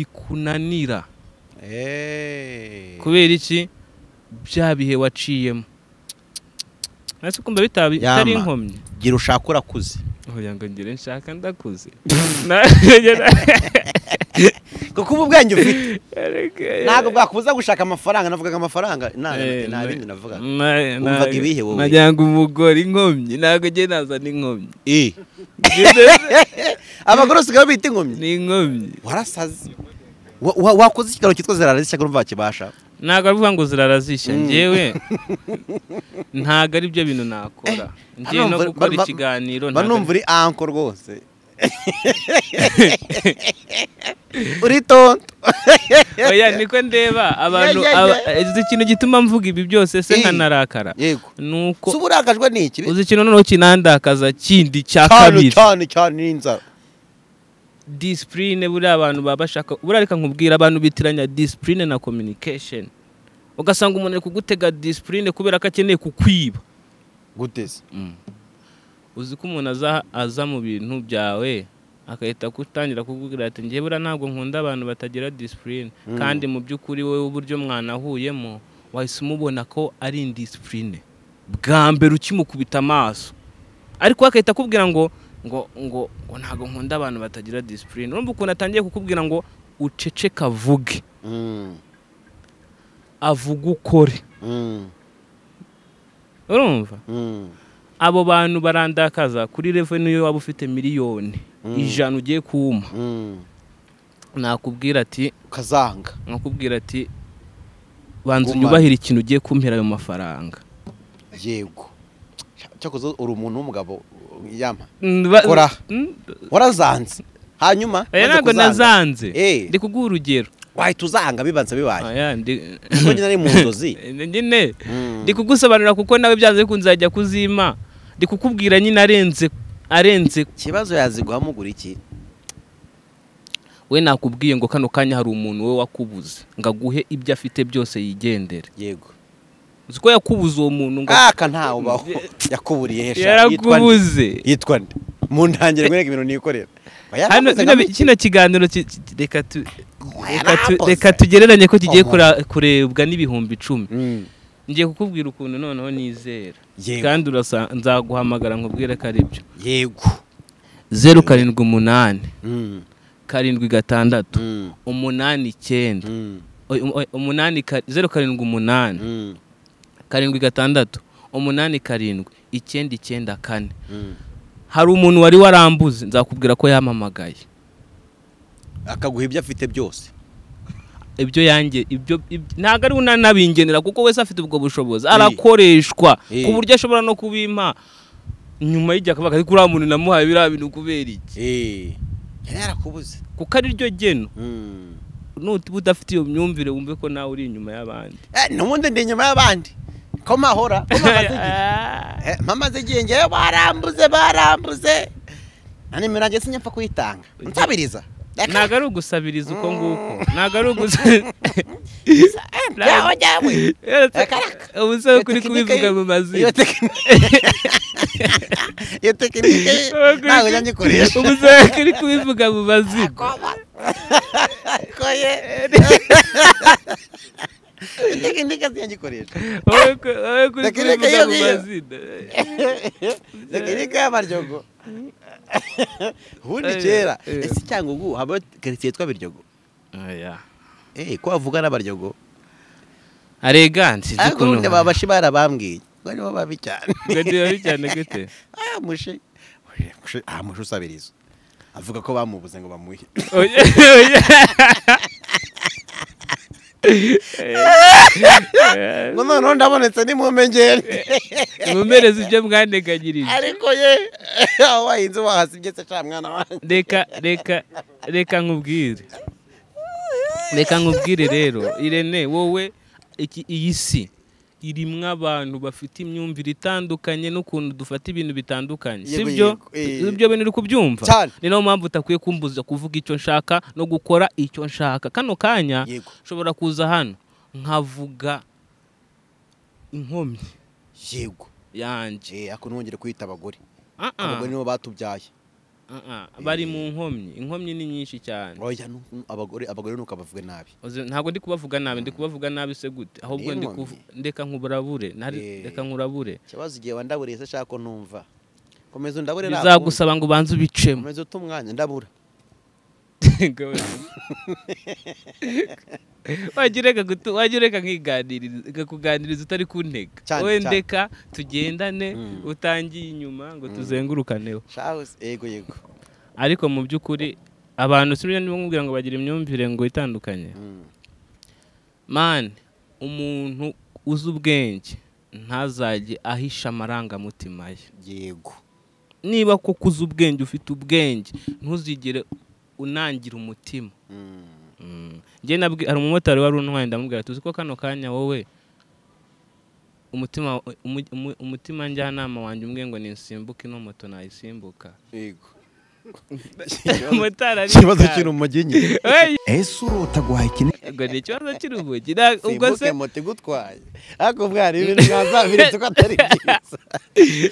bikunanira Eh. kubera iki bya bihe waciyemo nasi kumva bitaba bitari Yama. inkomyi gira ushaka urakuze kugira ngo ngire nshaka ndakuze Na- kuko ubu ubwenge ufite ntabwo ntabwo bwakubuza gushaka amafaranga navugaga amafaranga nta nta bindi navugaga Wumvaga ibihe wowe? nagira ngo umugore inkomyi ntabwo njye nazana inkomyi Eh. abagore usigaye bita inkomyi ni inkomyi warasaze Wa- wa- wakoze ikiraro cyitwa zirara zishya urumva wakibasha ntabwo ari ukuvuga ngo zirarasishya Mm. njyewe ntabwo ari byo bintu nakora ngiye no banumva- gukora ba- ba- ikiganiro banumva uri anko rwose uri tonto oya niko ndeba abantu Yeah, yeah, aba- yeah. uzi ikintu gituma mvuga ibi byose se Eh. nkanarakara yego ni uko si uba urakajwe n'iki uzi ikintu noneho kinandakaza kindi cya cyane kabiri cyane cyane n'inzara disipurine buriya abantu baba bashaka buriya reka nkubwira abantu bitiranya disipurine na communication ugasanga umuntu ari kugutega disipurine kubera ko akeneye kukwiba guteze uzi ko umuntu aza aza mu bintu byawe agahita gutangira kukubwira ati njye buriya ntabwo nkunda abantu batagira disipurine Mm. kandi mu by'ukuri wowe uburyo mwanahuyemo wahise umubona ko ari indisipurine bwa mbere ukimukubita amaso ariko we agahita akubwira ngo ngo ngo ngo ntabwo nkunda abantu batagira disipurine urumva ukuntu atangiye kukubwira ngo uceceke avuge avuge ukore urumva abo bantu barandakaza kuri reveni iyo waba ufite miliyoni Mm. ijana ugiye kuwuma nakubwira ati ukazanga nakubwira ati banza Gumana. unyubahire ikintu ugiye kumpera ayo mafaranga yego cyakoze uri umuntu w'umugabo yama Ba- Kora. Mm, warazanze hanyuma oya umaze ntabwo kuzanga, nazanze Eh. ndi kuguha urugero wahita uzanga bibanza bibaye Oya, ndi- kuko nyine ari mu nzozi nyine Mm. ndi kugusobanurira kuko nawe byanze bikunze uzajya kuzima ndi kukubwira nyine arenze arenze ikibazo yaziguhamo gura iki we nakubwiye ngo kano kanya hari umuntu we wakubuze ngo aguhe ibyo afite byose yigendere yego uzi ko yakubuze uwo muntu ngo aka ntawe ubaho yakuburiye hesha yitwa nde? yarakubuze yitwa nde mu ntangire nkwereke ibintu nikorera Oya, hano yakoze bino bi- nka- kino kiganiro ki- ki- reka tu- reka tu- Yarakoze. reka tugereranye ko kigiye Omo. kura- kurebwa n'ibihumbi icumi Mm, ngiye kukubwira ukuntu noneho nizera yego kandi urasa- nzaguhamagara nkubwire ko ari byo yego zeru karindwi umunani Mm, karindwi gatandatu mm, umunani icyenda mm, Oy, um- oy, umunani ka- zeru karindwi umunani mm, karindwi gatandatu umunani karindwi icyenda icyenda kane mm. hari umuntu wari warambuze nzakubwira ko yamamagaye akaguha ibyo afite byose ibyo yanjye ibyo ibyo- ntabwo ari unanabingenera kuko wese afite ubwo bushobozi Eh. arakoreshwa Eh. ku buryo ashobora no kubimpa nyuma y'igihe akavuga ati kuriya muntu namuhaye biriya bintu kubera iki Eh, yari yarakubuze kuko ari ryo geno Mm. nutiba udafite iyo myumvire wumve ko nawe uri inyuma y'abandi Eh, n'ubundi ndi inyuma y'abandi ko mahora ko mamaze igihe Eh, mpamaze igihe ngewe barambuze barambuze na nimero yanjye sinyapfa kuyitanga nsabiriza ntabwo ari ugusabiriza uko nguko ntabwo ari ugusa ntago njyewe ubu se kuri kubivuga mu mazina iyo tekinike iyo tekinike Ubu kuri- ntago njya ngikoresha ubu se kuri kubivuga mu mazina koye iyo tekinike sinjya ngikoresha wowe ku- wowe kuri Tekinike kubivuga yo mu ngiyo. mazina tekinike y'amaryogo ubundi kera ese cyangwa ubu haba karitsiye yitwa biryogo Oya. Eh, ko bavuga n'abaryogo aregansi ariko ubundi baba bashi barabambwiye ngo nibo babi cyane cyane gute Ah, mushi Mushi- mushi- ah mushi usabiriza avuga ko bamubuze ngo bamuhe Oya, oya. ngo noneho ndabonetse nimumenyere mumereze ibyo mwanteganyirije ariko ye aho wahinze wahasibye se ca mwana wanjye reka reka reka nkubwire reka nkubwire rero irene wowe iki iyi si irimo abantu bafite imyumvire itandukanye n'ukuntu dufata ibintu bitandukanye Yego, sibyo yego, eh. ibyo bintu uri kubyumva Cyane. ni nayo mpamvu utakwiye kumbuza kuvuga icyo nshaka no gukora icyo nshaka kano kanya yego ushobora kuza hano nkavuga inkomyi yego yanjye eh ako ntongere kwita abagore Ah, ah, abagore nibo batubyaye ah, ah, bari mu nkomyi inkomyi ni nyinshi cyane oya nu- nu- abagore abagore nukabavuge nabi Uzi, ntabwo ndi kubavuga nabi ndi kubavuga nabi se gute ahubwo ndi N'inkomyi. kuv- ndeka nkuburabure ntari- Eh. reka nkurabure ikibazo igihe wandaburiye se ashaka ko ntumva komeza undabure nakundi. bizagusaba ngo ubanze ubicemo komeza uta umwanya ndabura wagira ureka nkiganiriza ikakuganiriza utari ku ntego Cyane, wendeka tugendane Mm. utangiye inyuma ngo tuzengurukaneho shaho se- yego yego ariko mu by'ukuri abantu si byo ndimubwira ngo bagira imyumvire ngo itandukanye Mm. mani umuntu uzi ubwenge ntazajye ahisha amarangamutima ye yego niba koko uzi ubwenge ufite ubwenge ntuzigere unangira umutima Mm. njye nabwi hari umumotari wari untwaye ndamubwira tuzi ko kano kanya wowe umutima umu- umu- umutima njyanama wanjye umwe ngo ninsimbuke ino moto nayisimbuka yego motari ikibazo kiri mu magingi ese urota guhayikina ngo ni ikibazo cy'urubugi ubwo se simbuke moto igutwaye ariko bwari ibintu mwazabiretse ko atari byiza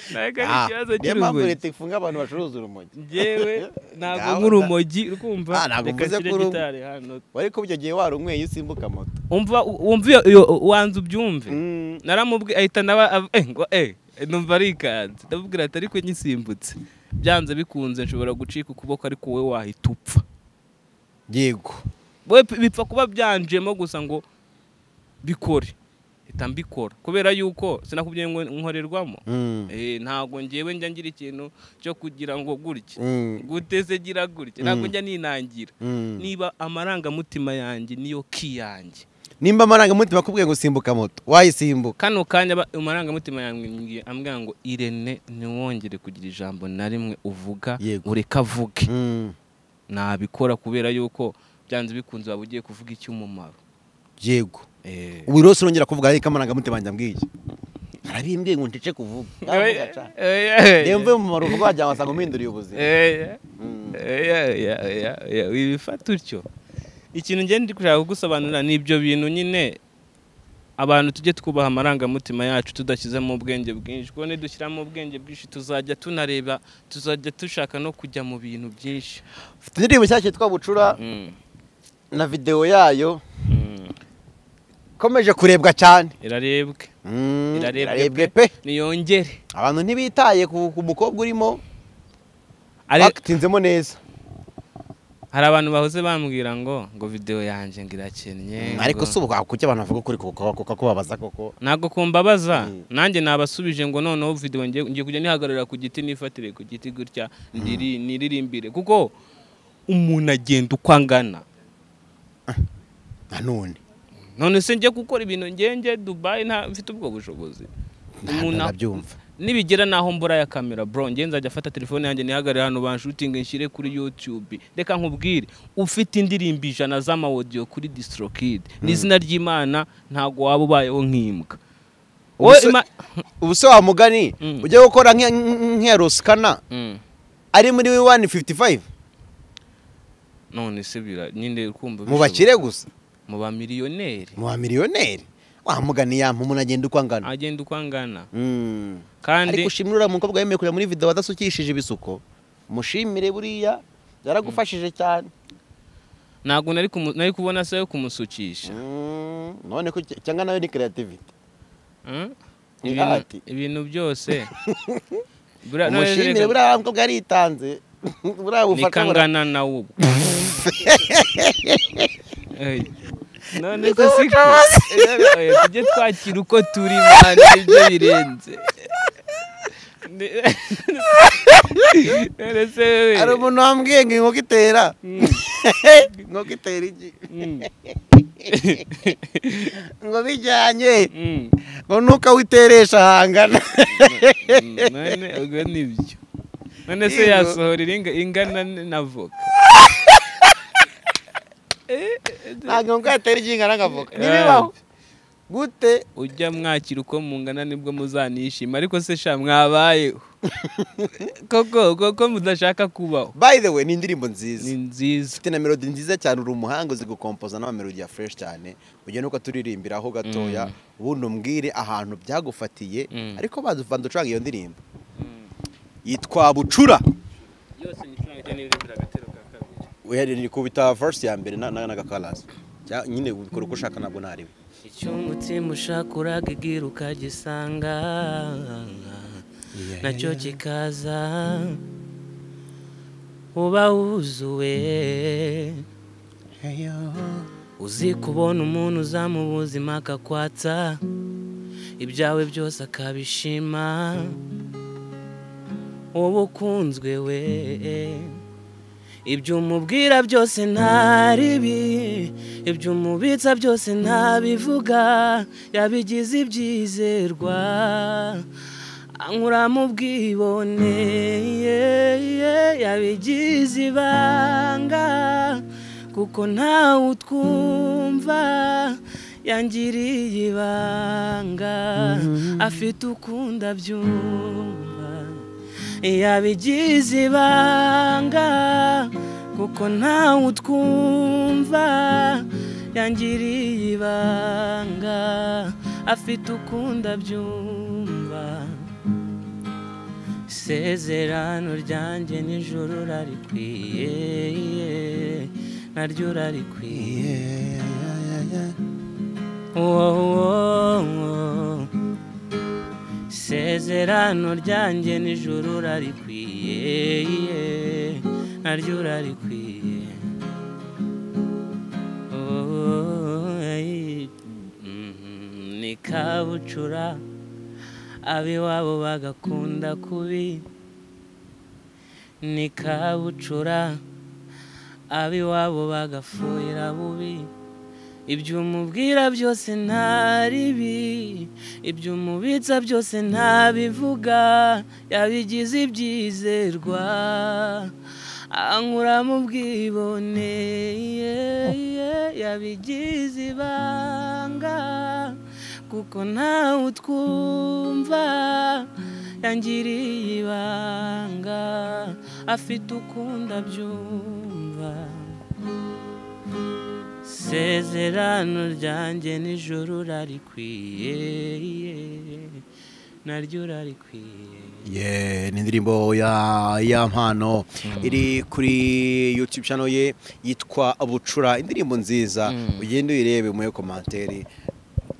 ntabwo ari Ah, ikibazo niyo mpamvu cy'urumogi leta ifunga abantu bacuruza urumogi njyewe ntabwo Ngaho nk'urumogi Ah, rukumva ntabwo reka mvuze nshyire ko uru- gitari hano wari ko ibyo gihe warunyweye iyo usimbuka moto umva wumva iyo- iyo wanze ubyumve Mm. naramubwi ahita naba ab- eh, ngo eh numva arikanze ndamubwira ati ariko nyisimbutse byanze bikunze nshobora gucika ukuboko ariko wowe wahita upfa yego wowe p- bipfa kuba byanjemo gusa ngo bikore hita mbikora kubera yuko sinakubwiye ngo nkorerwamo Mm. eh ntabwo njyewe njya ngira ikintu cyo kugira ngo gutya Mm. guteze gira gutya ntabwo njya ninangira Mm. niba amarangamutima yanjye niyo ki yanjye nimba amarangamutima akubwiye ngo simbuka moto wayisimbuka kano kanya ba- amarangamutima yambwiye ambwira ngo irene ntiwongere kugira ijambo na rimwe uvuga Yego. ureka avuge Mm, nabikora kubera yuko byanze bikunze waba ugiye kuvuga icy'umumaro yego Eh. ubu rero sinongera kuvuga ariko amarangamutima yanjye ambwiye arabimbwiye ngo ncece kuvuga Naravuga ca. reba mvuye mu marugo wagira ngo wasanga umpinduriye ubuzima Eya. Mm. Eya, eya, eya, eya, wibifata utyo ikintu ngenda ndi kushaka kugusobanurira ni ibyo bintu nyine abantu tujye twubaha amarangamutima yacu tudashyizemo ubwenge bwinshi kuko nidushyiramo ubwenge bwinshi tuzajya tunareba tuzajya dushaka no kujya mu bintu byinshi mfite indirimbo nshyashya yitwa bucura na videwo yayo Mm. ikomeje kurebwa cyane irarebwe Mm, Irarebwe irarebwe pe. pe niyongere abantu ntibitaye ku ku mukobwa urimo Ari- bakitinzemo neza hari abantu bahoze bambwira ngo ngo videwo yanjye ngo irakennye Mm, ariko ngo- si ubu kuki abantu bavuga ukuri kuko kubabaza koko ntabwo kumbabaza Mm. nanjye nabasubije ngo noneho video ngiye ngiye kujya nihagarara ku giti nifatire ku giti gutya ndiri- niririmbire kuko umuntu agenda uko angana nanone none se njye gukora ibintu ngenge dubayi nta mfite ubwo bushobozi Umuntu- ndabyumva nibigera naho mbura ya kamera bro njye nzajya afata telefone yanjye nihagarare hano banshutinge nshyire kuri youtube reka nkubwire ufite indirimbo ijana z'amawodiyo kuri distrokid n'izina ry'imana ntabwo waba ubayeho nk'imbwa wowe Ubuse- ima- ubu se wa mugani Mm. ujya gukora nk'iya- nk'iya rosikana Mm. ari muri wani fifuti fayive none se bira nyine kumva mu bakire gusa mu bamiliyoneri mu bamiliyoneri wa mugani yampa umuntu agenda uko angana agenda uko angana Mm. kandi ariko ushimire uriya mukobwa yemeye kureba muri videwo adasukishije ibisuko mushimire buriya yaragufashije cyane ntabwo nari kumu- nari kubona se yo kumusukisha Mm, none ko cy- cyangwa nayo ni kreativiti Mm? Ni Ibintu- ati. ibintu byose Buriya- none se mushimire reka- buriya mukobwa yaritanze buriya bufata ni buriya- kangana na ubu Ey, none se siko Ey, tujye twakira uko turi mwana ibyo birenze Ni- none se wewe- hari umuntu wambwiye ngo inkoko itera Mm, inkoko itera iki mm, ngo bijyanye mm. ngo ntukawiteresha hangana none ubwo ni byo none se Yego. yasohora iringa- ingana n- na voka ntabwo ngo yatera iryingana nka voka ntibibaho gute ujya mwakira uko mungana nibwo muzanishima ariko se sha mwabayeho koko koko mudashaka kubaho by the way ni indirimbo nziza ni nziza ufite na melodi nziza cyane uri umuhanga uzi gukompoza n'amamelodi ya fresh cyane ujya nuko turirimbiraho gatoya ubundi umbwire ahantu byagufatiye Mm. ariko bazi uvanze ucuranga iyo ndirimbo yitwa bucura yose nicurangije n'iririmbira agatero ka kabiri uherereye kubita verse ya mbere na- na- n'agakarasi Cya- nyine ukora uko ushaka ntabwo nariwe icyo umutima ushaka uragigira ukagisanga nacyo kikaza uba wuzuye uzi kubona umuntu uzamu buzima akakwatsa ibyawe byose akabishima uba ukunzwe we ibyo umubwira byose ntaribi ibyo umubitsa byose ntabivuga yabigize ibyizerwa anyura mu bwibone ye- yabigize ibanga kuko ntawe utwumva yangiriye ibanga afite ukunda byumva yabigize ibanga kuko ntawe utwumva yangiriye ibanga afite ukunda byumva isezerano ryanjye nijoro urarikwiye naryo urarikwiye wowowo isezerano ryanjye nijoro urarikwiye naryo urarikwiye Oh, eh, mhm, ni kabucura ab'iwabo bagakunda kubi ni kabucura ab'iwabo bagafuhira bubi ibyo umubwira byose ntaribi ibyo umubitsa byose ntabivuga yabigize ibyizerwa ankura mu bwibone ye- ye- yabigize ibanga kuko ntawe utwumva yangiriye ibanga afite ukunda byumva isezerano ryanjye nijoro urarikwiye naryo urarikwiye Yeah, ni indirimbo ya ya mpano iri kuri youtube channel ye yitwa bucura indirimbo nziza ugende uyirebe muye komantere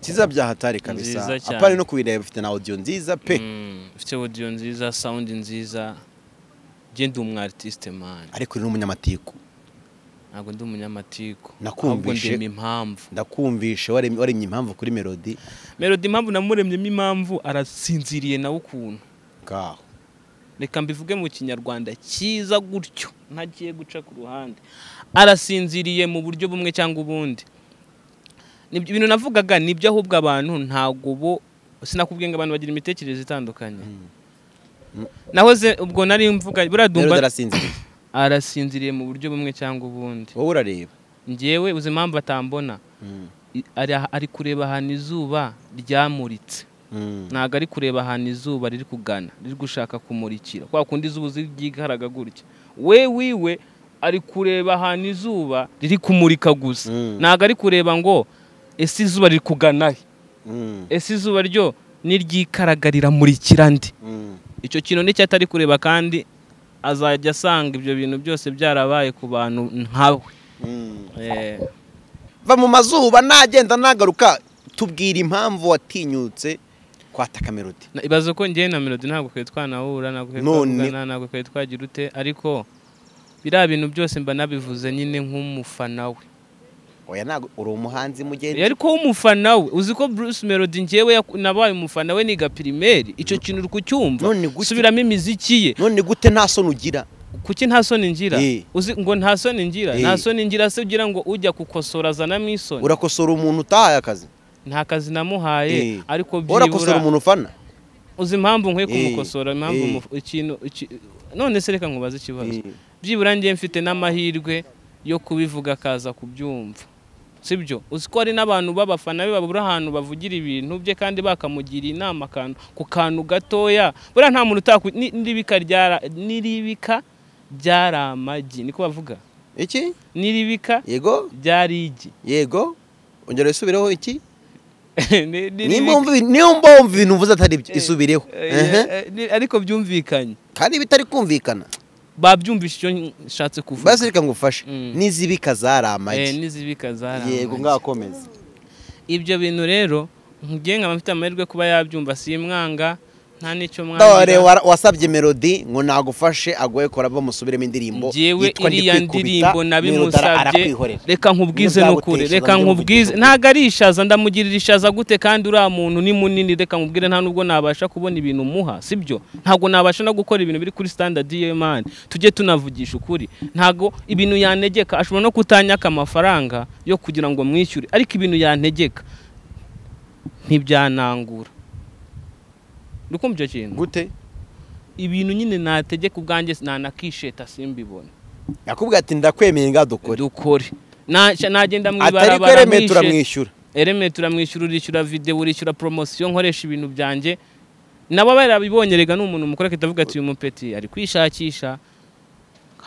kiza byahatari kabisa Nziza cyane. apana no kubireba bifite na audio nziza pe ufite odiyo nziza sawundi nziza njye ndi umu aritiste mani ariko uri n'umunyamatiku ntabwo ndi umunyamatiku Nakumvishe. ahubwo ndema impamvu ndakumvishe waremye waremye impamvu kuri melody melody impamvu namuremyemo impamvu arasinziriye nawe ukuntu ngaho reka mbivuge mu kinyarwanda cyiza gutyo ntagiye guca ku ruhande arasinziriye mu buryo bumwe cyangwa ubundi Nibyo- ibintu navugaga nibyo ahubwo abantu ntabwo bo sinakubwiye ngo abantu bagira imitekerereze itandukanye nahoze ubwo nari mvuga buriya melody dumva arasinziriye arasinziriye mu buryo bumwe cyangwa ubundi wowe urareba ngewe uzi impamvu atambona Mm. I- ari- ari kureba ahantu izuba ryamuritse Mm. ntabwo ari kureba ahantu izuba riri kugana riri gushaka kumurikira kwa kundi izuba uzi ryigaraga gutya we wiwe ari kureba ahantu izuba riri kumurika gusa Mm. ntabwo ari kureba ngo ese izuba riri kugana he Mm. ese izuba ryo n'iryikaraga riramurikira ndi Mm. icyo kintu nicyo atari kureba kandi azajya asanga ibyo bintu byose byarabaye ku bantu nkawe Mm. Eh, va mu mazuba nagenda nagaruka tubwira impamvu watinyutse kwataka melody na- ibaze ko njyewe na melody ntabwo twari twanahura ntabwo twari None. twavugana ntabwo twari twagira ute ariko biriya bintu byose mba nabivuze nyine nk'umufana we oya ntabwo uri umuhanzi mugenzi Eh, ariko w'umufana we uzi ko bruce melody njyewe yaku- nabaye umufana we niga pirimeri icyo kintu uri kucyumva None gute? subiramo imiziki ye none gute nta soni ugira kuki nta soni ngira Eh. uzi ngo nta soni ngira Eh. nta soni ngira se ugira ngo ujya gukosora azanamo isoni urakosora umuntu utahaye akazi nta kazi namuhaye Eh. ariko urakosora byibura umuntu ufana uzi impamvu nkwiye Eh, kumukosora impamvu eh. mu- ikintu iki- none se reka nkubaze ikibazo Eh. byibura njye mfite n'amahirwe yo kubivuga akaza kubyumva sibyo uzi ko hari n'abantu b'abafana be babura ahantu bavugira ibintu bye kandi bakamugira inama akantu ku kantu gatoya buriya nta muntu utaku ni- n'iribika ryara- n'iribika ryari amagi niko bavuga iki n'iribika yego ryari igi yego ongera wisubireho iki Ni- n'iribika- niba wumva- niba wumva ibintu uvuze atari byo Eh, isubireho eh, Ehe. eh, ni- ariko byumvikanye kandi bitari kumvikana babyumvishe icyo nshatse kuvuga basi reka ngufashe Mm. n'izibika zari amagi Eh, n'izibika zari yego amagi. ngakomeza ibyo bintu rero nkugenga nkaba mfite amahirwe kuba yabyumva simwanga nta n'icyo dore mwanga wa- wasabye melodi ngo nagufashe agoye kora bamusubiremo indirimbo ngewe yitwa Ndi iriya Kwikubita, ndirimbo Melodara nabimusabye arakwihorera. reka nkubwize Nubwo n'ukuri yagutesha, reka nabyo nkubwize muvugishije. ntabwo ari ishaza ndamugirira ishaza gute kandi uriya muntu ni munini reka nkubwire nta nubwo nabasha kubona ibintu umuha sibyo ntabwo nabasha no gukora ibintu biri kuri standard y'imana tujye tunavugisha ukuri ntabwo ibintu yantegeka ashobora no kutanyaka amafaranga yo kugira ngo mwishyure ariko ibintu yantegeka ntibyanangura ukumva icyo kintu gute ibintu nyine nategeka ubwanjye nanakisheta simbibone yakubwiye ati ndakwemeye nga dukore dukore Nasha- nagenda mu atari ibarabara kweremeye mwishe- turamwishyura ereme turamwishyura urishyura videwo urishyura poromosiyo nkoresha ibintu byanjye nabo barabibonye rega ni umuntu mukora akahita avuga ati uyu mupeti ari kwishakisha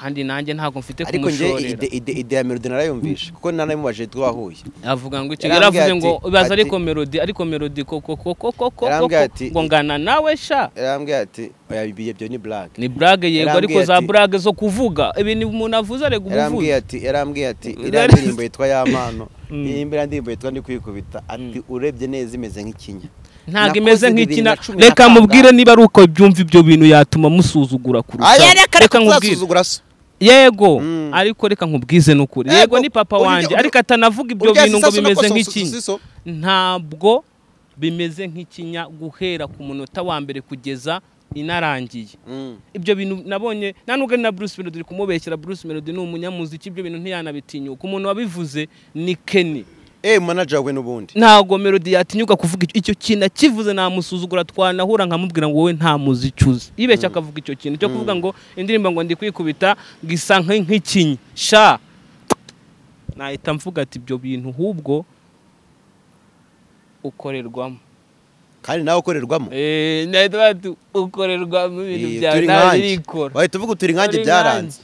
kandi nanjye ntabwo mfite ariko nge ide- kumushorera ide- ide ya melodi narayumvishe kuko nanamubaje twahuye avuga ngo iki Yarambwiye yaravuze ati- ngo baza ati- ariko melodi ariko melodi koko koko koko koko Yarambwiye ati- ngo ngana nawe sha yarambwiye ati oya ibiye byo ni black ni burage yego Yarambwiye ariko za ati- burage zo kuvuga ibintu umuntu avuze arega ubuvuzi yarambwiye ati yarambwiye ati Ubu- iriya ndirimbo yitwa y'amano Mm. iyi mbere ndirimbo yitwa ndi kwikubita ati urebye neza imeze nk'ikinya ntabwo Nakoze imeze bibiri nk'ikina na cumi na reka kangahe. mubwire niba ari uko byumva ibyo bintu yatuma musuzugura kurushaho Oya, reka reka nkubwire tuzasuzugura so yego Mm. ariko reka nkubwize n'ukuri Yego, yego ni papa urya- wanjye ur- ariko atanavuga ibyo Urya bintu ngo sisasu no bimeze kososo- nk'ikinya siso. ntabwo bimeze nk'ikinya guhera ku munota wa mbere kugeza inarangiye Mm. ibyo bintu nabonye nta nubwo ari na Bruce Melody uri kumubeshyera Bruce Melody ni umunyamuziki ibyo bintu ntiyanabitinyuka umuntu wabivuze ni Kenny Eh manager we n'ubundi ntago melodi yatinyuka kuvuga icyo- icyo kintu akivuze namusuzugura twanahura nkamubwira ngo wowe nta muziki uzi yibeshya akavuga icyo kintu cyo kuvuga ngo indirimbo ngo ndi kwikubita ngo isa nk- nk'ikinya sha nahita mvuga ati ibyo bintu ahubwo ukorerwamo kandi nawe ukorerwamo Eh, nahita mvuga ati, ukorerwamo ibintu Eh, byawe turi ntabwo nkanjye. irikora wahita uvuga turi nkanjye byaranze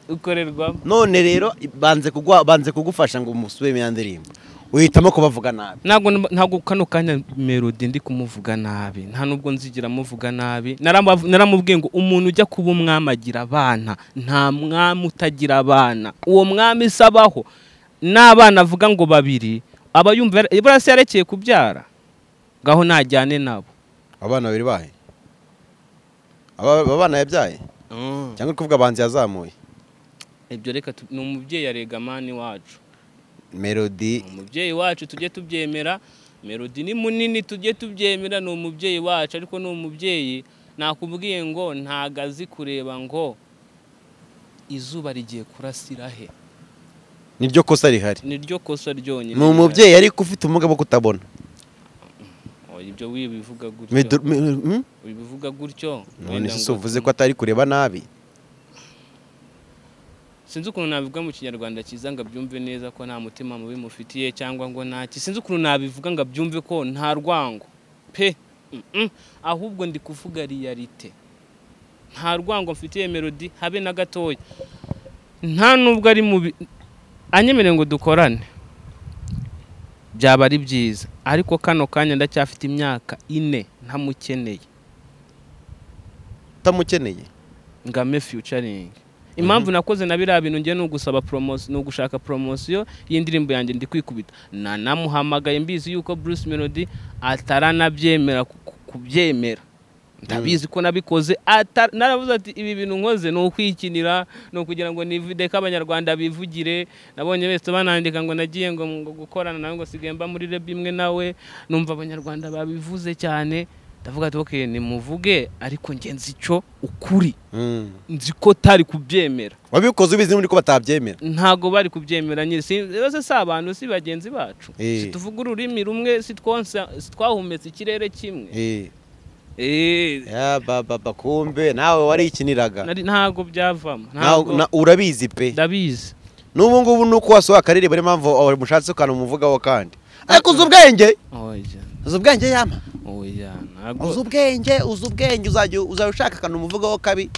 ukorerwamo none rero banze kugwa banze kugufasha ngo musubire ya ndirimbo uhitamo kubavuga nabi ntabwo nub- ntabwo kano kanya melodi ndi kumuvuga nabi nta nubwo nzigira muvuga nabi Naramba- naramubwiye ngo umuntu ujya kuba umwami agira abana nta mwami utagira abana uwo mwami isabaho n'abana avuga ngo babiri aba yumva yara- buriya se yarekeye kubyara ngaho najyane nabo abana babiri bahe aba aba bana yabyaye cyangwa uri kuvuga abanzi yazamuye ibyo reka tu- ni umubyeyi arega mani wacu melodi umubyeyi wacu tujye tubyemera melodi ni munini tujye tubyemera ni umubyeyi wacu ariko ni umubyeyi nakubwiye ngo ntago azi kureba ngo izuba rigiye kurasira he niryo kosa rihari niryo kosa ryonyine ni umubyeyi ariko ufite ubumuga bwo kutabona Oh, ibyo wibivuga Medu- gutyo me- hmm? wibivuga gutyo none wenda se ngo- si uvuze ko atari kureba nabi sinzi ukuntu nabivuga mu kinyarwanda cyiza ngo abyumve neza ko nta mutima mubi mufitiye cyangwa ngo ntaki sinzi ukuntu nabivuga ngo abyumve ko nta rwango pe Mm-mm. ahubwo ndi kuvuga riyalite nta rwango mfitiye melodi habe na gatoya nta nubwo ari mubi anyemereye ngo dukorane byaba ari byiza ariko kano kanya ndacyafite imyaka ine ntamukeneye utamukeneye ngame featuring impamvu nakoze na biriya bintu njye ni ugusaba poromosiyo ni ugushaka poromosiyo y'indirimbo yanjye ndi kwikubita nanamuhamagaye mbizi yuko Bruce Melody ataranabyemera ku- ku- kubyemera ndabizi ko nabikoze ata- naravuze ati ibi bintu nkoze ni ukwikinira ni ukugira ngo nivide ko abanyarwanda bivugire nabonye bese banandika ngo nagiye ngo ngo gukorana nawe ngo sigaye mba muri rebe imwe nawe numva abanyarwanda babivuze cyane ndavuga ati okay nimuvuge ariko njye nzi icyo ukuri Mm. nzi ko tari kubyemera wabikoze ubizi n'ubundi ko batabyemera ntago bari kubyemera nyine Si- bose si abantu si bagenzi bacu Eh. si tuvuga ururimi rumwe si twonsa- si twahumetse ikirere kimwe Eh, Eh, ya baba ba, kumbe nawe warikiniraga nari- ntago byavamo Nawe- ntago na- urabizi pe ndabizi n'ubu ngubu ni uko wasohoye akaririmbo niyo mpamvu aho mushatse ukantu umuvugaho kandi ariko uzi ubwenge oya uzi ubwenge yama oya ntabwo uzi ubwenge uzi ubwenge uzajya uzajya ushaka akantu umuvugaho kabi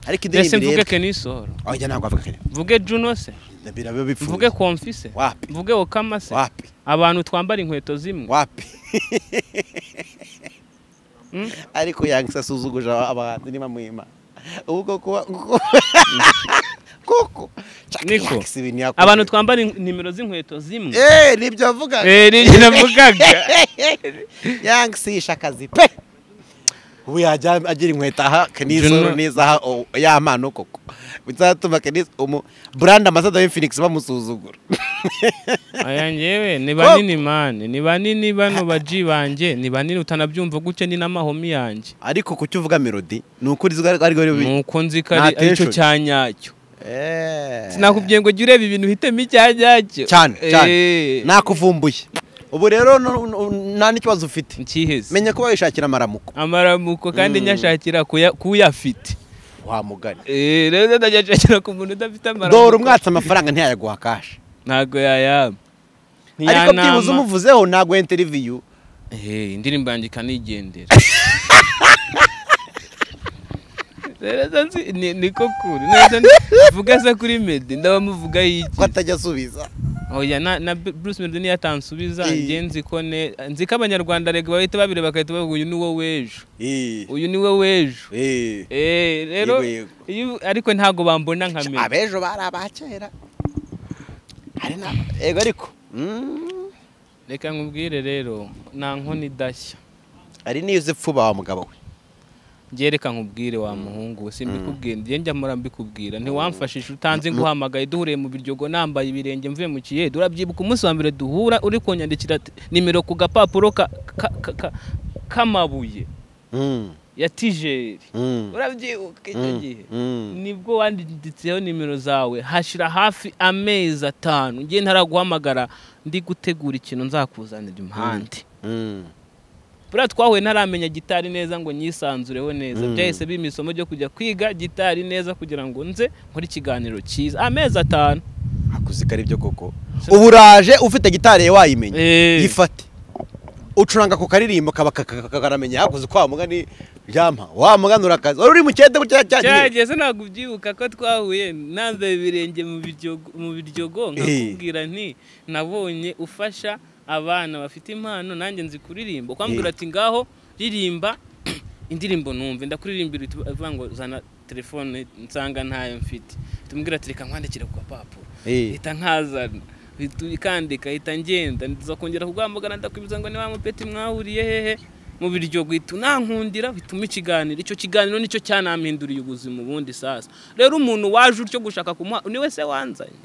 ariko ese indirimbo mvuge irebe kenisoro aho njya ntabwo avuga mvuge juno se biraba bipfuye mvuge komfise wapi mvuge okama se wapi abantu twambara inkweto zimwe wapi Mm. ariko yangisa asuzuguje abantu niba mwima ubwo kuba kuko Niko. abantu abantu twambara in- nimero z'inkweto zimwe eh nibyo avuga Eh, nibyo navugaga. yangisisha akazi pe ubu yajya agira inkweto aha Juno. kenizo n'izaha o- y'amano koko bizatuma kenizo umu brand ambassador w'infinix bamusuzugura aya ngewe ni banini mani ni banini bano baji banjye ni banini utanabyumva gutya ni n'amahomi yanjye ariko kucyo uvuga melody ni ukuri izo ari ari ari nuko nzi ko Nta ari aricyo tension. cya nyacyo eh sinakubwiye ngo jya ureba ibintu uhitemo icya nyacyo cyane cyane Eh, nakuvumbuye ubu rero nu- nu- nta n'ikibazo ufite nkiheze menya ko wishakira amaramuko amaramuko kandi nyashakira kuya- kuyafite wa mugani Eh, rero ndajya nshakira ku muntu udafite amaramuko dore umwatsi amafaranga ntiyayaguha kasha ntabwo yayaba ariko byibuze umuvuzeho ntaguha interiviyu Eh, indirimbo yanjye ikanigendera rero zo nzi- ni- niko kuri neza vuga se kuri medi ndabamuvuga ko y'iki atajya asubiza oya na, na Bru- Bruce Melody niyo atansubiza Eh. njye nzi ko ne nzi ko abanyarwanda rega bahita babireba bagahita bavuga uyu ni wo w'ejo Eh, uyu ni wo w'ejo eh. eh rero Yego, yego. iyo- ariko ntabwo bambona nka medi abejo bari abakera hari na yego ariko Mm. reka nkubwire rero nta nkoni idashya hari n'iyo uzi pfuba wa mugabo we njye reka nkubwire wa muhungu we simbikubwira njye njya mpora mbikubwira ntiwamfashije utanze nguhamagaye duhuriye mu biryogo nambaye ibirenge mvuye mu kiyede urabyibuka umunsi wa mbere duhura uri kunyandikira t- nimero ku gapapuro ka- ka- ka- ka- k'amabuye Mm, ya tijeri mm, urabyibuka icyo mm, gihe mm. nibwo wanditseho nimero zawe hashira hafi amezi atanu njye ntaraguhamagara ndi gutegura ikintu nzakuzanira impande Mm. buriya twahuye ntaramenya gitari neza ngo nyisanzureho neza byahise bimpa isomo ryo kujya kwiga gitari neza kugira ngo nze nkore ikiganiro cyiza amezi atanu hakuze ko ari byo koko ubu uraje ufite gitari ye wayimenya Eh. yifate ucuranga ku karirimbo kaba kaka- kakaramenya hakuze kwa mugani ryampa wa mugani urakaza wari uri mu cyete gutya cyane cyageze ntabwo ubyibuka ko twahuye nambaye ibirenge mu biryogo- mu biryogo nkakubwira nti nabonye ufasha abana bafite impano nanjye nzi kuririmba ukambwira Eh. ati ngaho ririmba indirimbo numve ndakuririmbira uhita uvuga ngo zana telefone nsanga ntayo mfite tumubwira ati reka nkwandikire ku gapapuro Eh. hita nkazana hita ikandika hita ngenda ndiza kongera kuguhamagara ndakwibuza ngo ni wa mupeti mwahuriye hehe mu biryo guhita unankundira uhitamo ikiganiro icyo kiganiro nicyo cyanampinduriye ubuzima ubundi sasa rero umuntu waje utyo gushaka kumuha ni we se wanzanye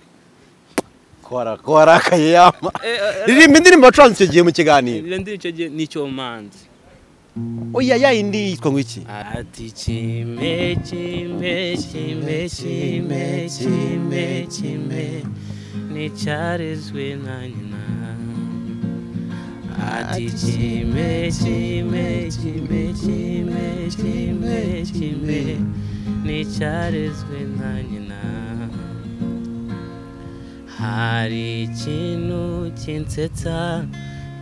ko wara- ko warakaye yama Eh, eh, ririmba indirimbo wacuranze icyo gihe mu kiganiro Rero ndi icyo gihe nicyo manzi oya ya indi yitwa ngo iki ati kime kime kime kime kime kime nticyarezwe na nyina ati kime kime kime kime kime kime nticyarezwe na nyina hari ikintu kinsetsa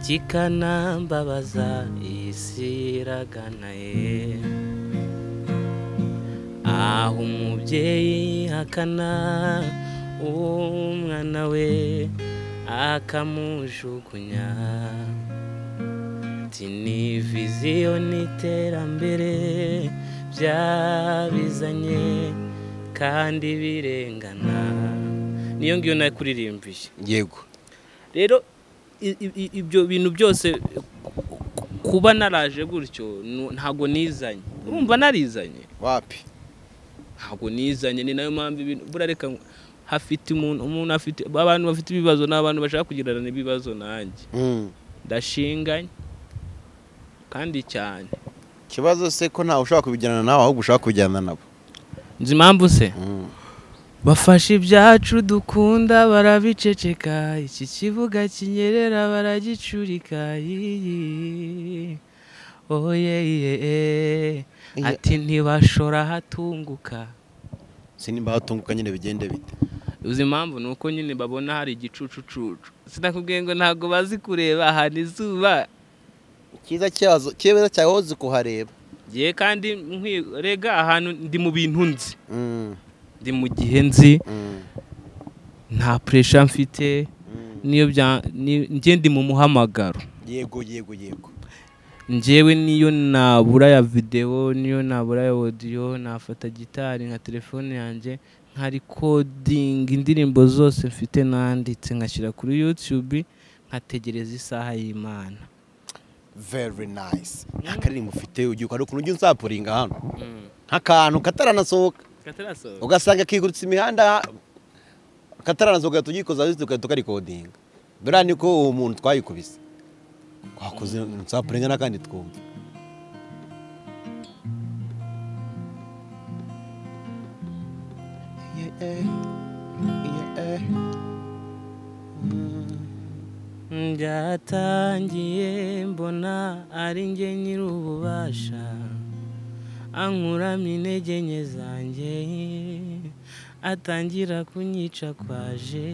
kikanambabaza isi iraganaye aho umubyeyi hakana umwana we akamujugunya ati ni viziyo n'iterambere byabizanye kandi birengana niyo ngiyo nayo kuririmbiye yego rero i- i- i- ibyo bintu byose ku- ku- kuba naraje gutyo nu- ntago nizanye urumva narizanye wapi ntago nizanye ni nayo mpamvu ibintu burareka ngo hafite umuntu umuntu afite abantu bafite ibibazo ni abantu bashaka kugererana ibibazo nanjye Mm. ndashinganye kandi cyane ikibazo se ko ntawe ushobora kubijyana nawe ahubwo ushaka kubijyana nabo nzi impamvu se Mm. bafashe ibyacu dukunda barabiceceka iki kibuga kinyerera baragicurika iyi oye ye ati ntibashora hatunguka sinimba hatunguka nyine bigende bite uzi impamvu ni uko nyine babona hari igicucucucu sinakubwiye ngo ntabwo bazi kureba ahantu izuba Icyiza cyazo cyiza cyawe wowe uzi kuhareba ngiye kandi nkwirega ahantu ndi mu bintu nzi Mm, ndi mu gihe nzi mm, nta puresha mfite mm. niyo bya ni- njye ndi mu muhamagaro yego yego yego njyewe niyo nabura ya videwo niyo nabura ya odiyo nafata gitari nka telefone yanjye nkarikodinga indirimbo zose mfite nanditse ngashyira kuri yutube nkategereza isaha y'imana very nice nta karirimbo ufite ugiye ukora ukuntu ujya unsapuringa hano nk'akantu kataranasohoka ugasanga kigurutse imihanda kataranasohoka ugahita ugikoza hasi ugahita ukarikodinga buriya niko uwo muntu twayikubise twakoze unsapuringa n'akandi twumva byatangiye mbona ari njye nyiri ububasha ankuramo intege nke zanjye atangira kunyica kwaje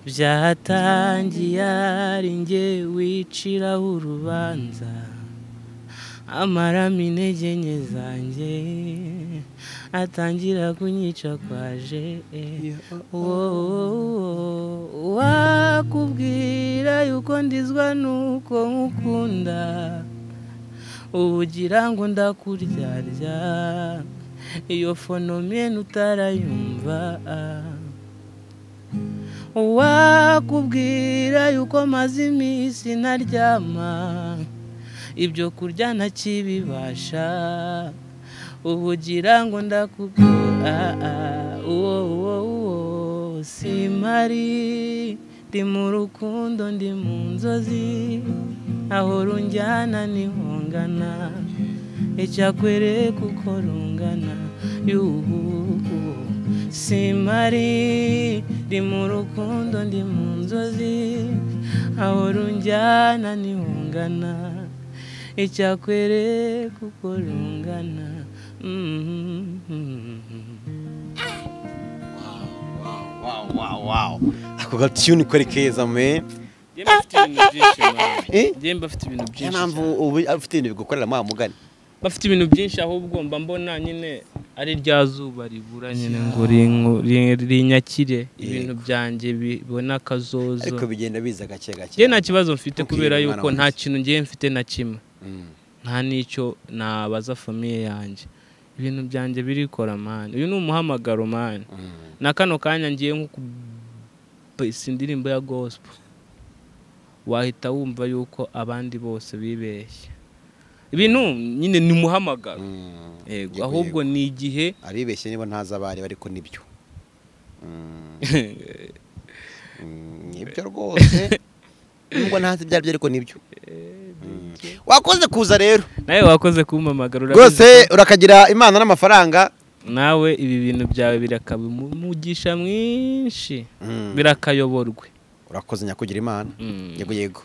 byatangiye ari njye wiciraho urubanza amaramo intege nke zanjye atangira kunyica kwaje wowe wakubwira yuko ndizwa nuko nkukunda ubugira ngo ndakuryarya iyo fonomene utarayumva wakubwira yuko maze iminsi ntaryama ibyo kurya ntakibibasha ubugira ngo ndakubwira uwo uwo uwo simari ndi mu rukundo ndi mu nzozi aho runjyana niho ngana icyakwereka uko rungana yuhu simari ndi mu rukundo ndi mu nzozi aho runjyana niho ngana icyakwereka uko rungana ako gatiyuni kari keza me njyewe bafite ibintu byinshi mama. Eh? Njyewe bafite ibintu niyo byinshi mpamvu cyane. ubu ufite ibintu bigukorera mwa mugani bafite ibintu byinshi ahubwo mba mbona nyine ari rya zuba ribura nyine ngo rinko- ri- rinyakire ibintu byanjye bibona akazozo ariko bigenda biza gake gake njye nta kibazo mfite Ntukirire kubera umwana yuko wanjye. nta kintu ngiye mfite na kimwe Mm. nta n'icyo nabaza famiye yanjye ibintu byanjye birikora mani uyu ni umuhamagaro mani Mm. na kano kanya ngiye nko kubesa indirimbo ya gospel wahita wumva yuko abandi bose bibeshye ibintu nyine ni umuhamagaro Mm. yego Yego, ahubwo yego. ni igihe aribeshye niba ntaza abari ariko nibyo Mm. Mm, nibyo rwose nubwo ntazi ibyo aribyo ariko nibyo Mm. wakoze kuza rero nawe wakoze kumpamagara urabizi rwose urakagira imana n'amafaranga nawe ibi bintu byawe birakaba umugisha mwinshi Mm. birakayoborwe urakoze nyakugira imana Mm. yego yego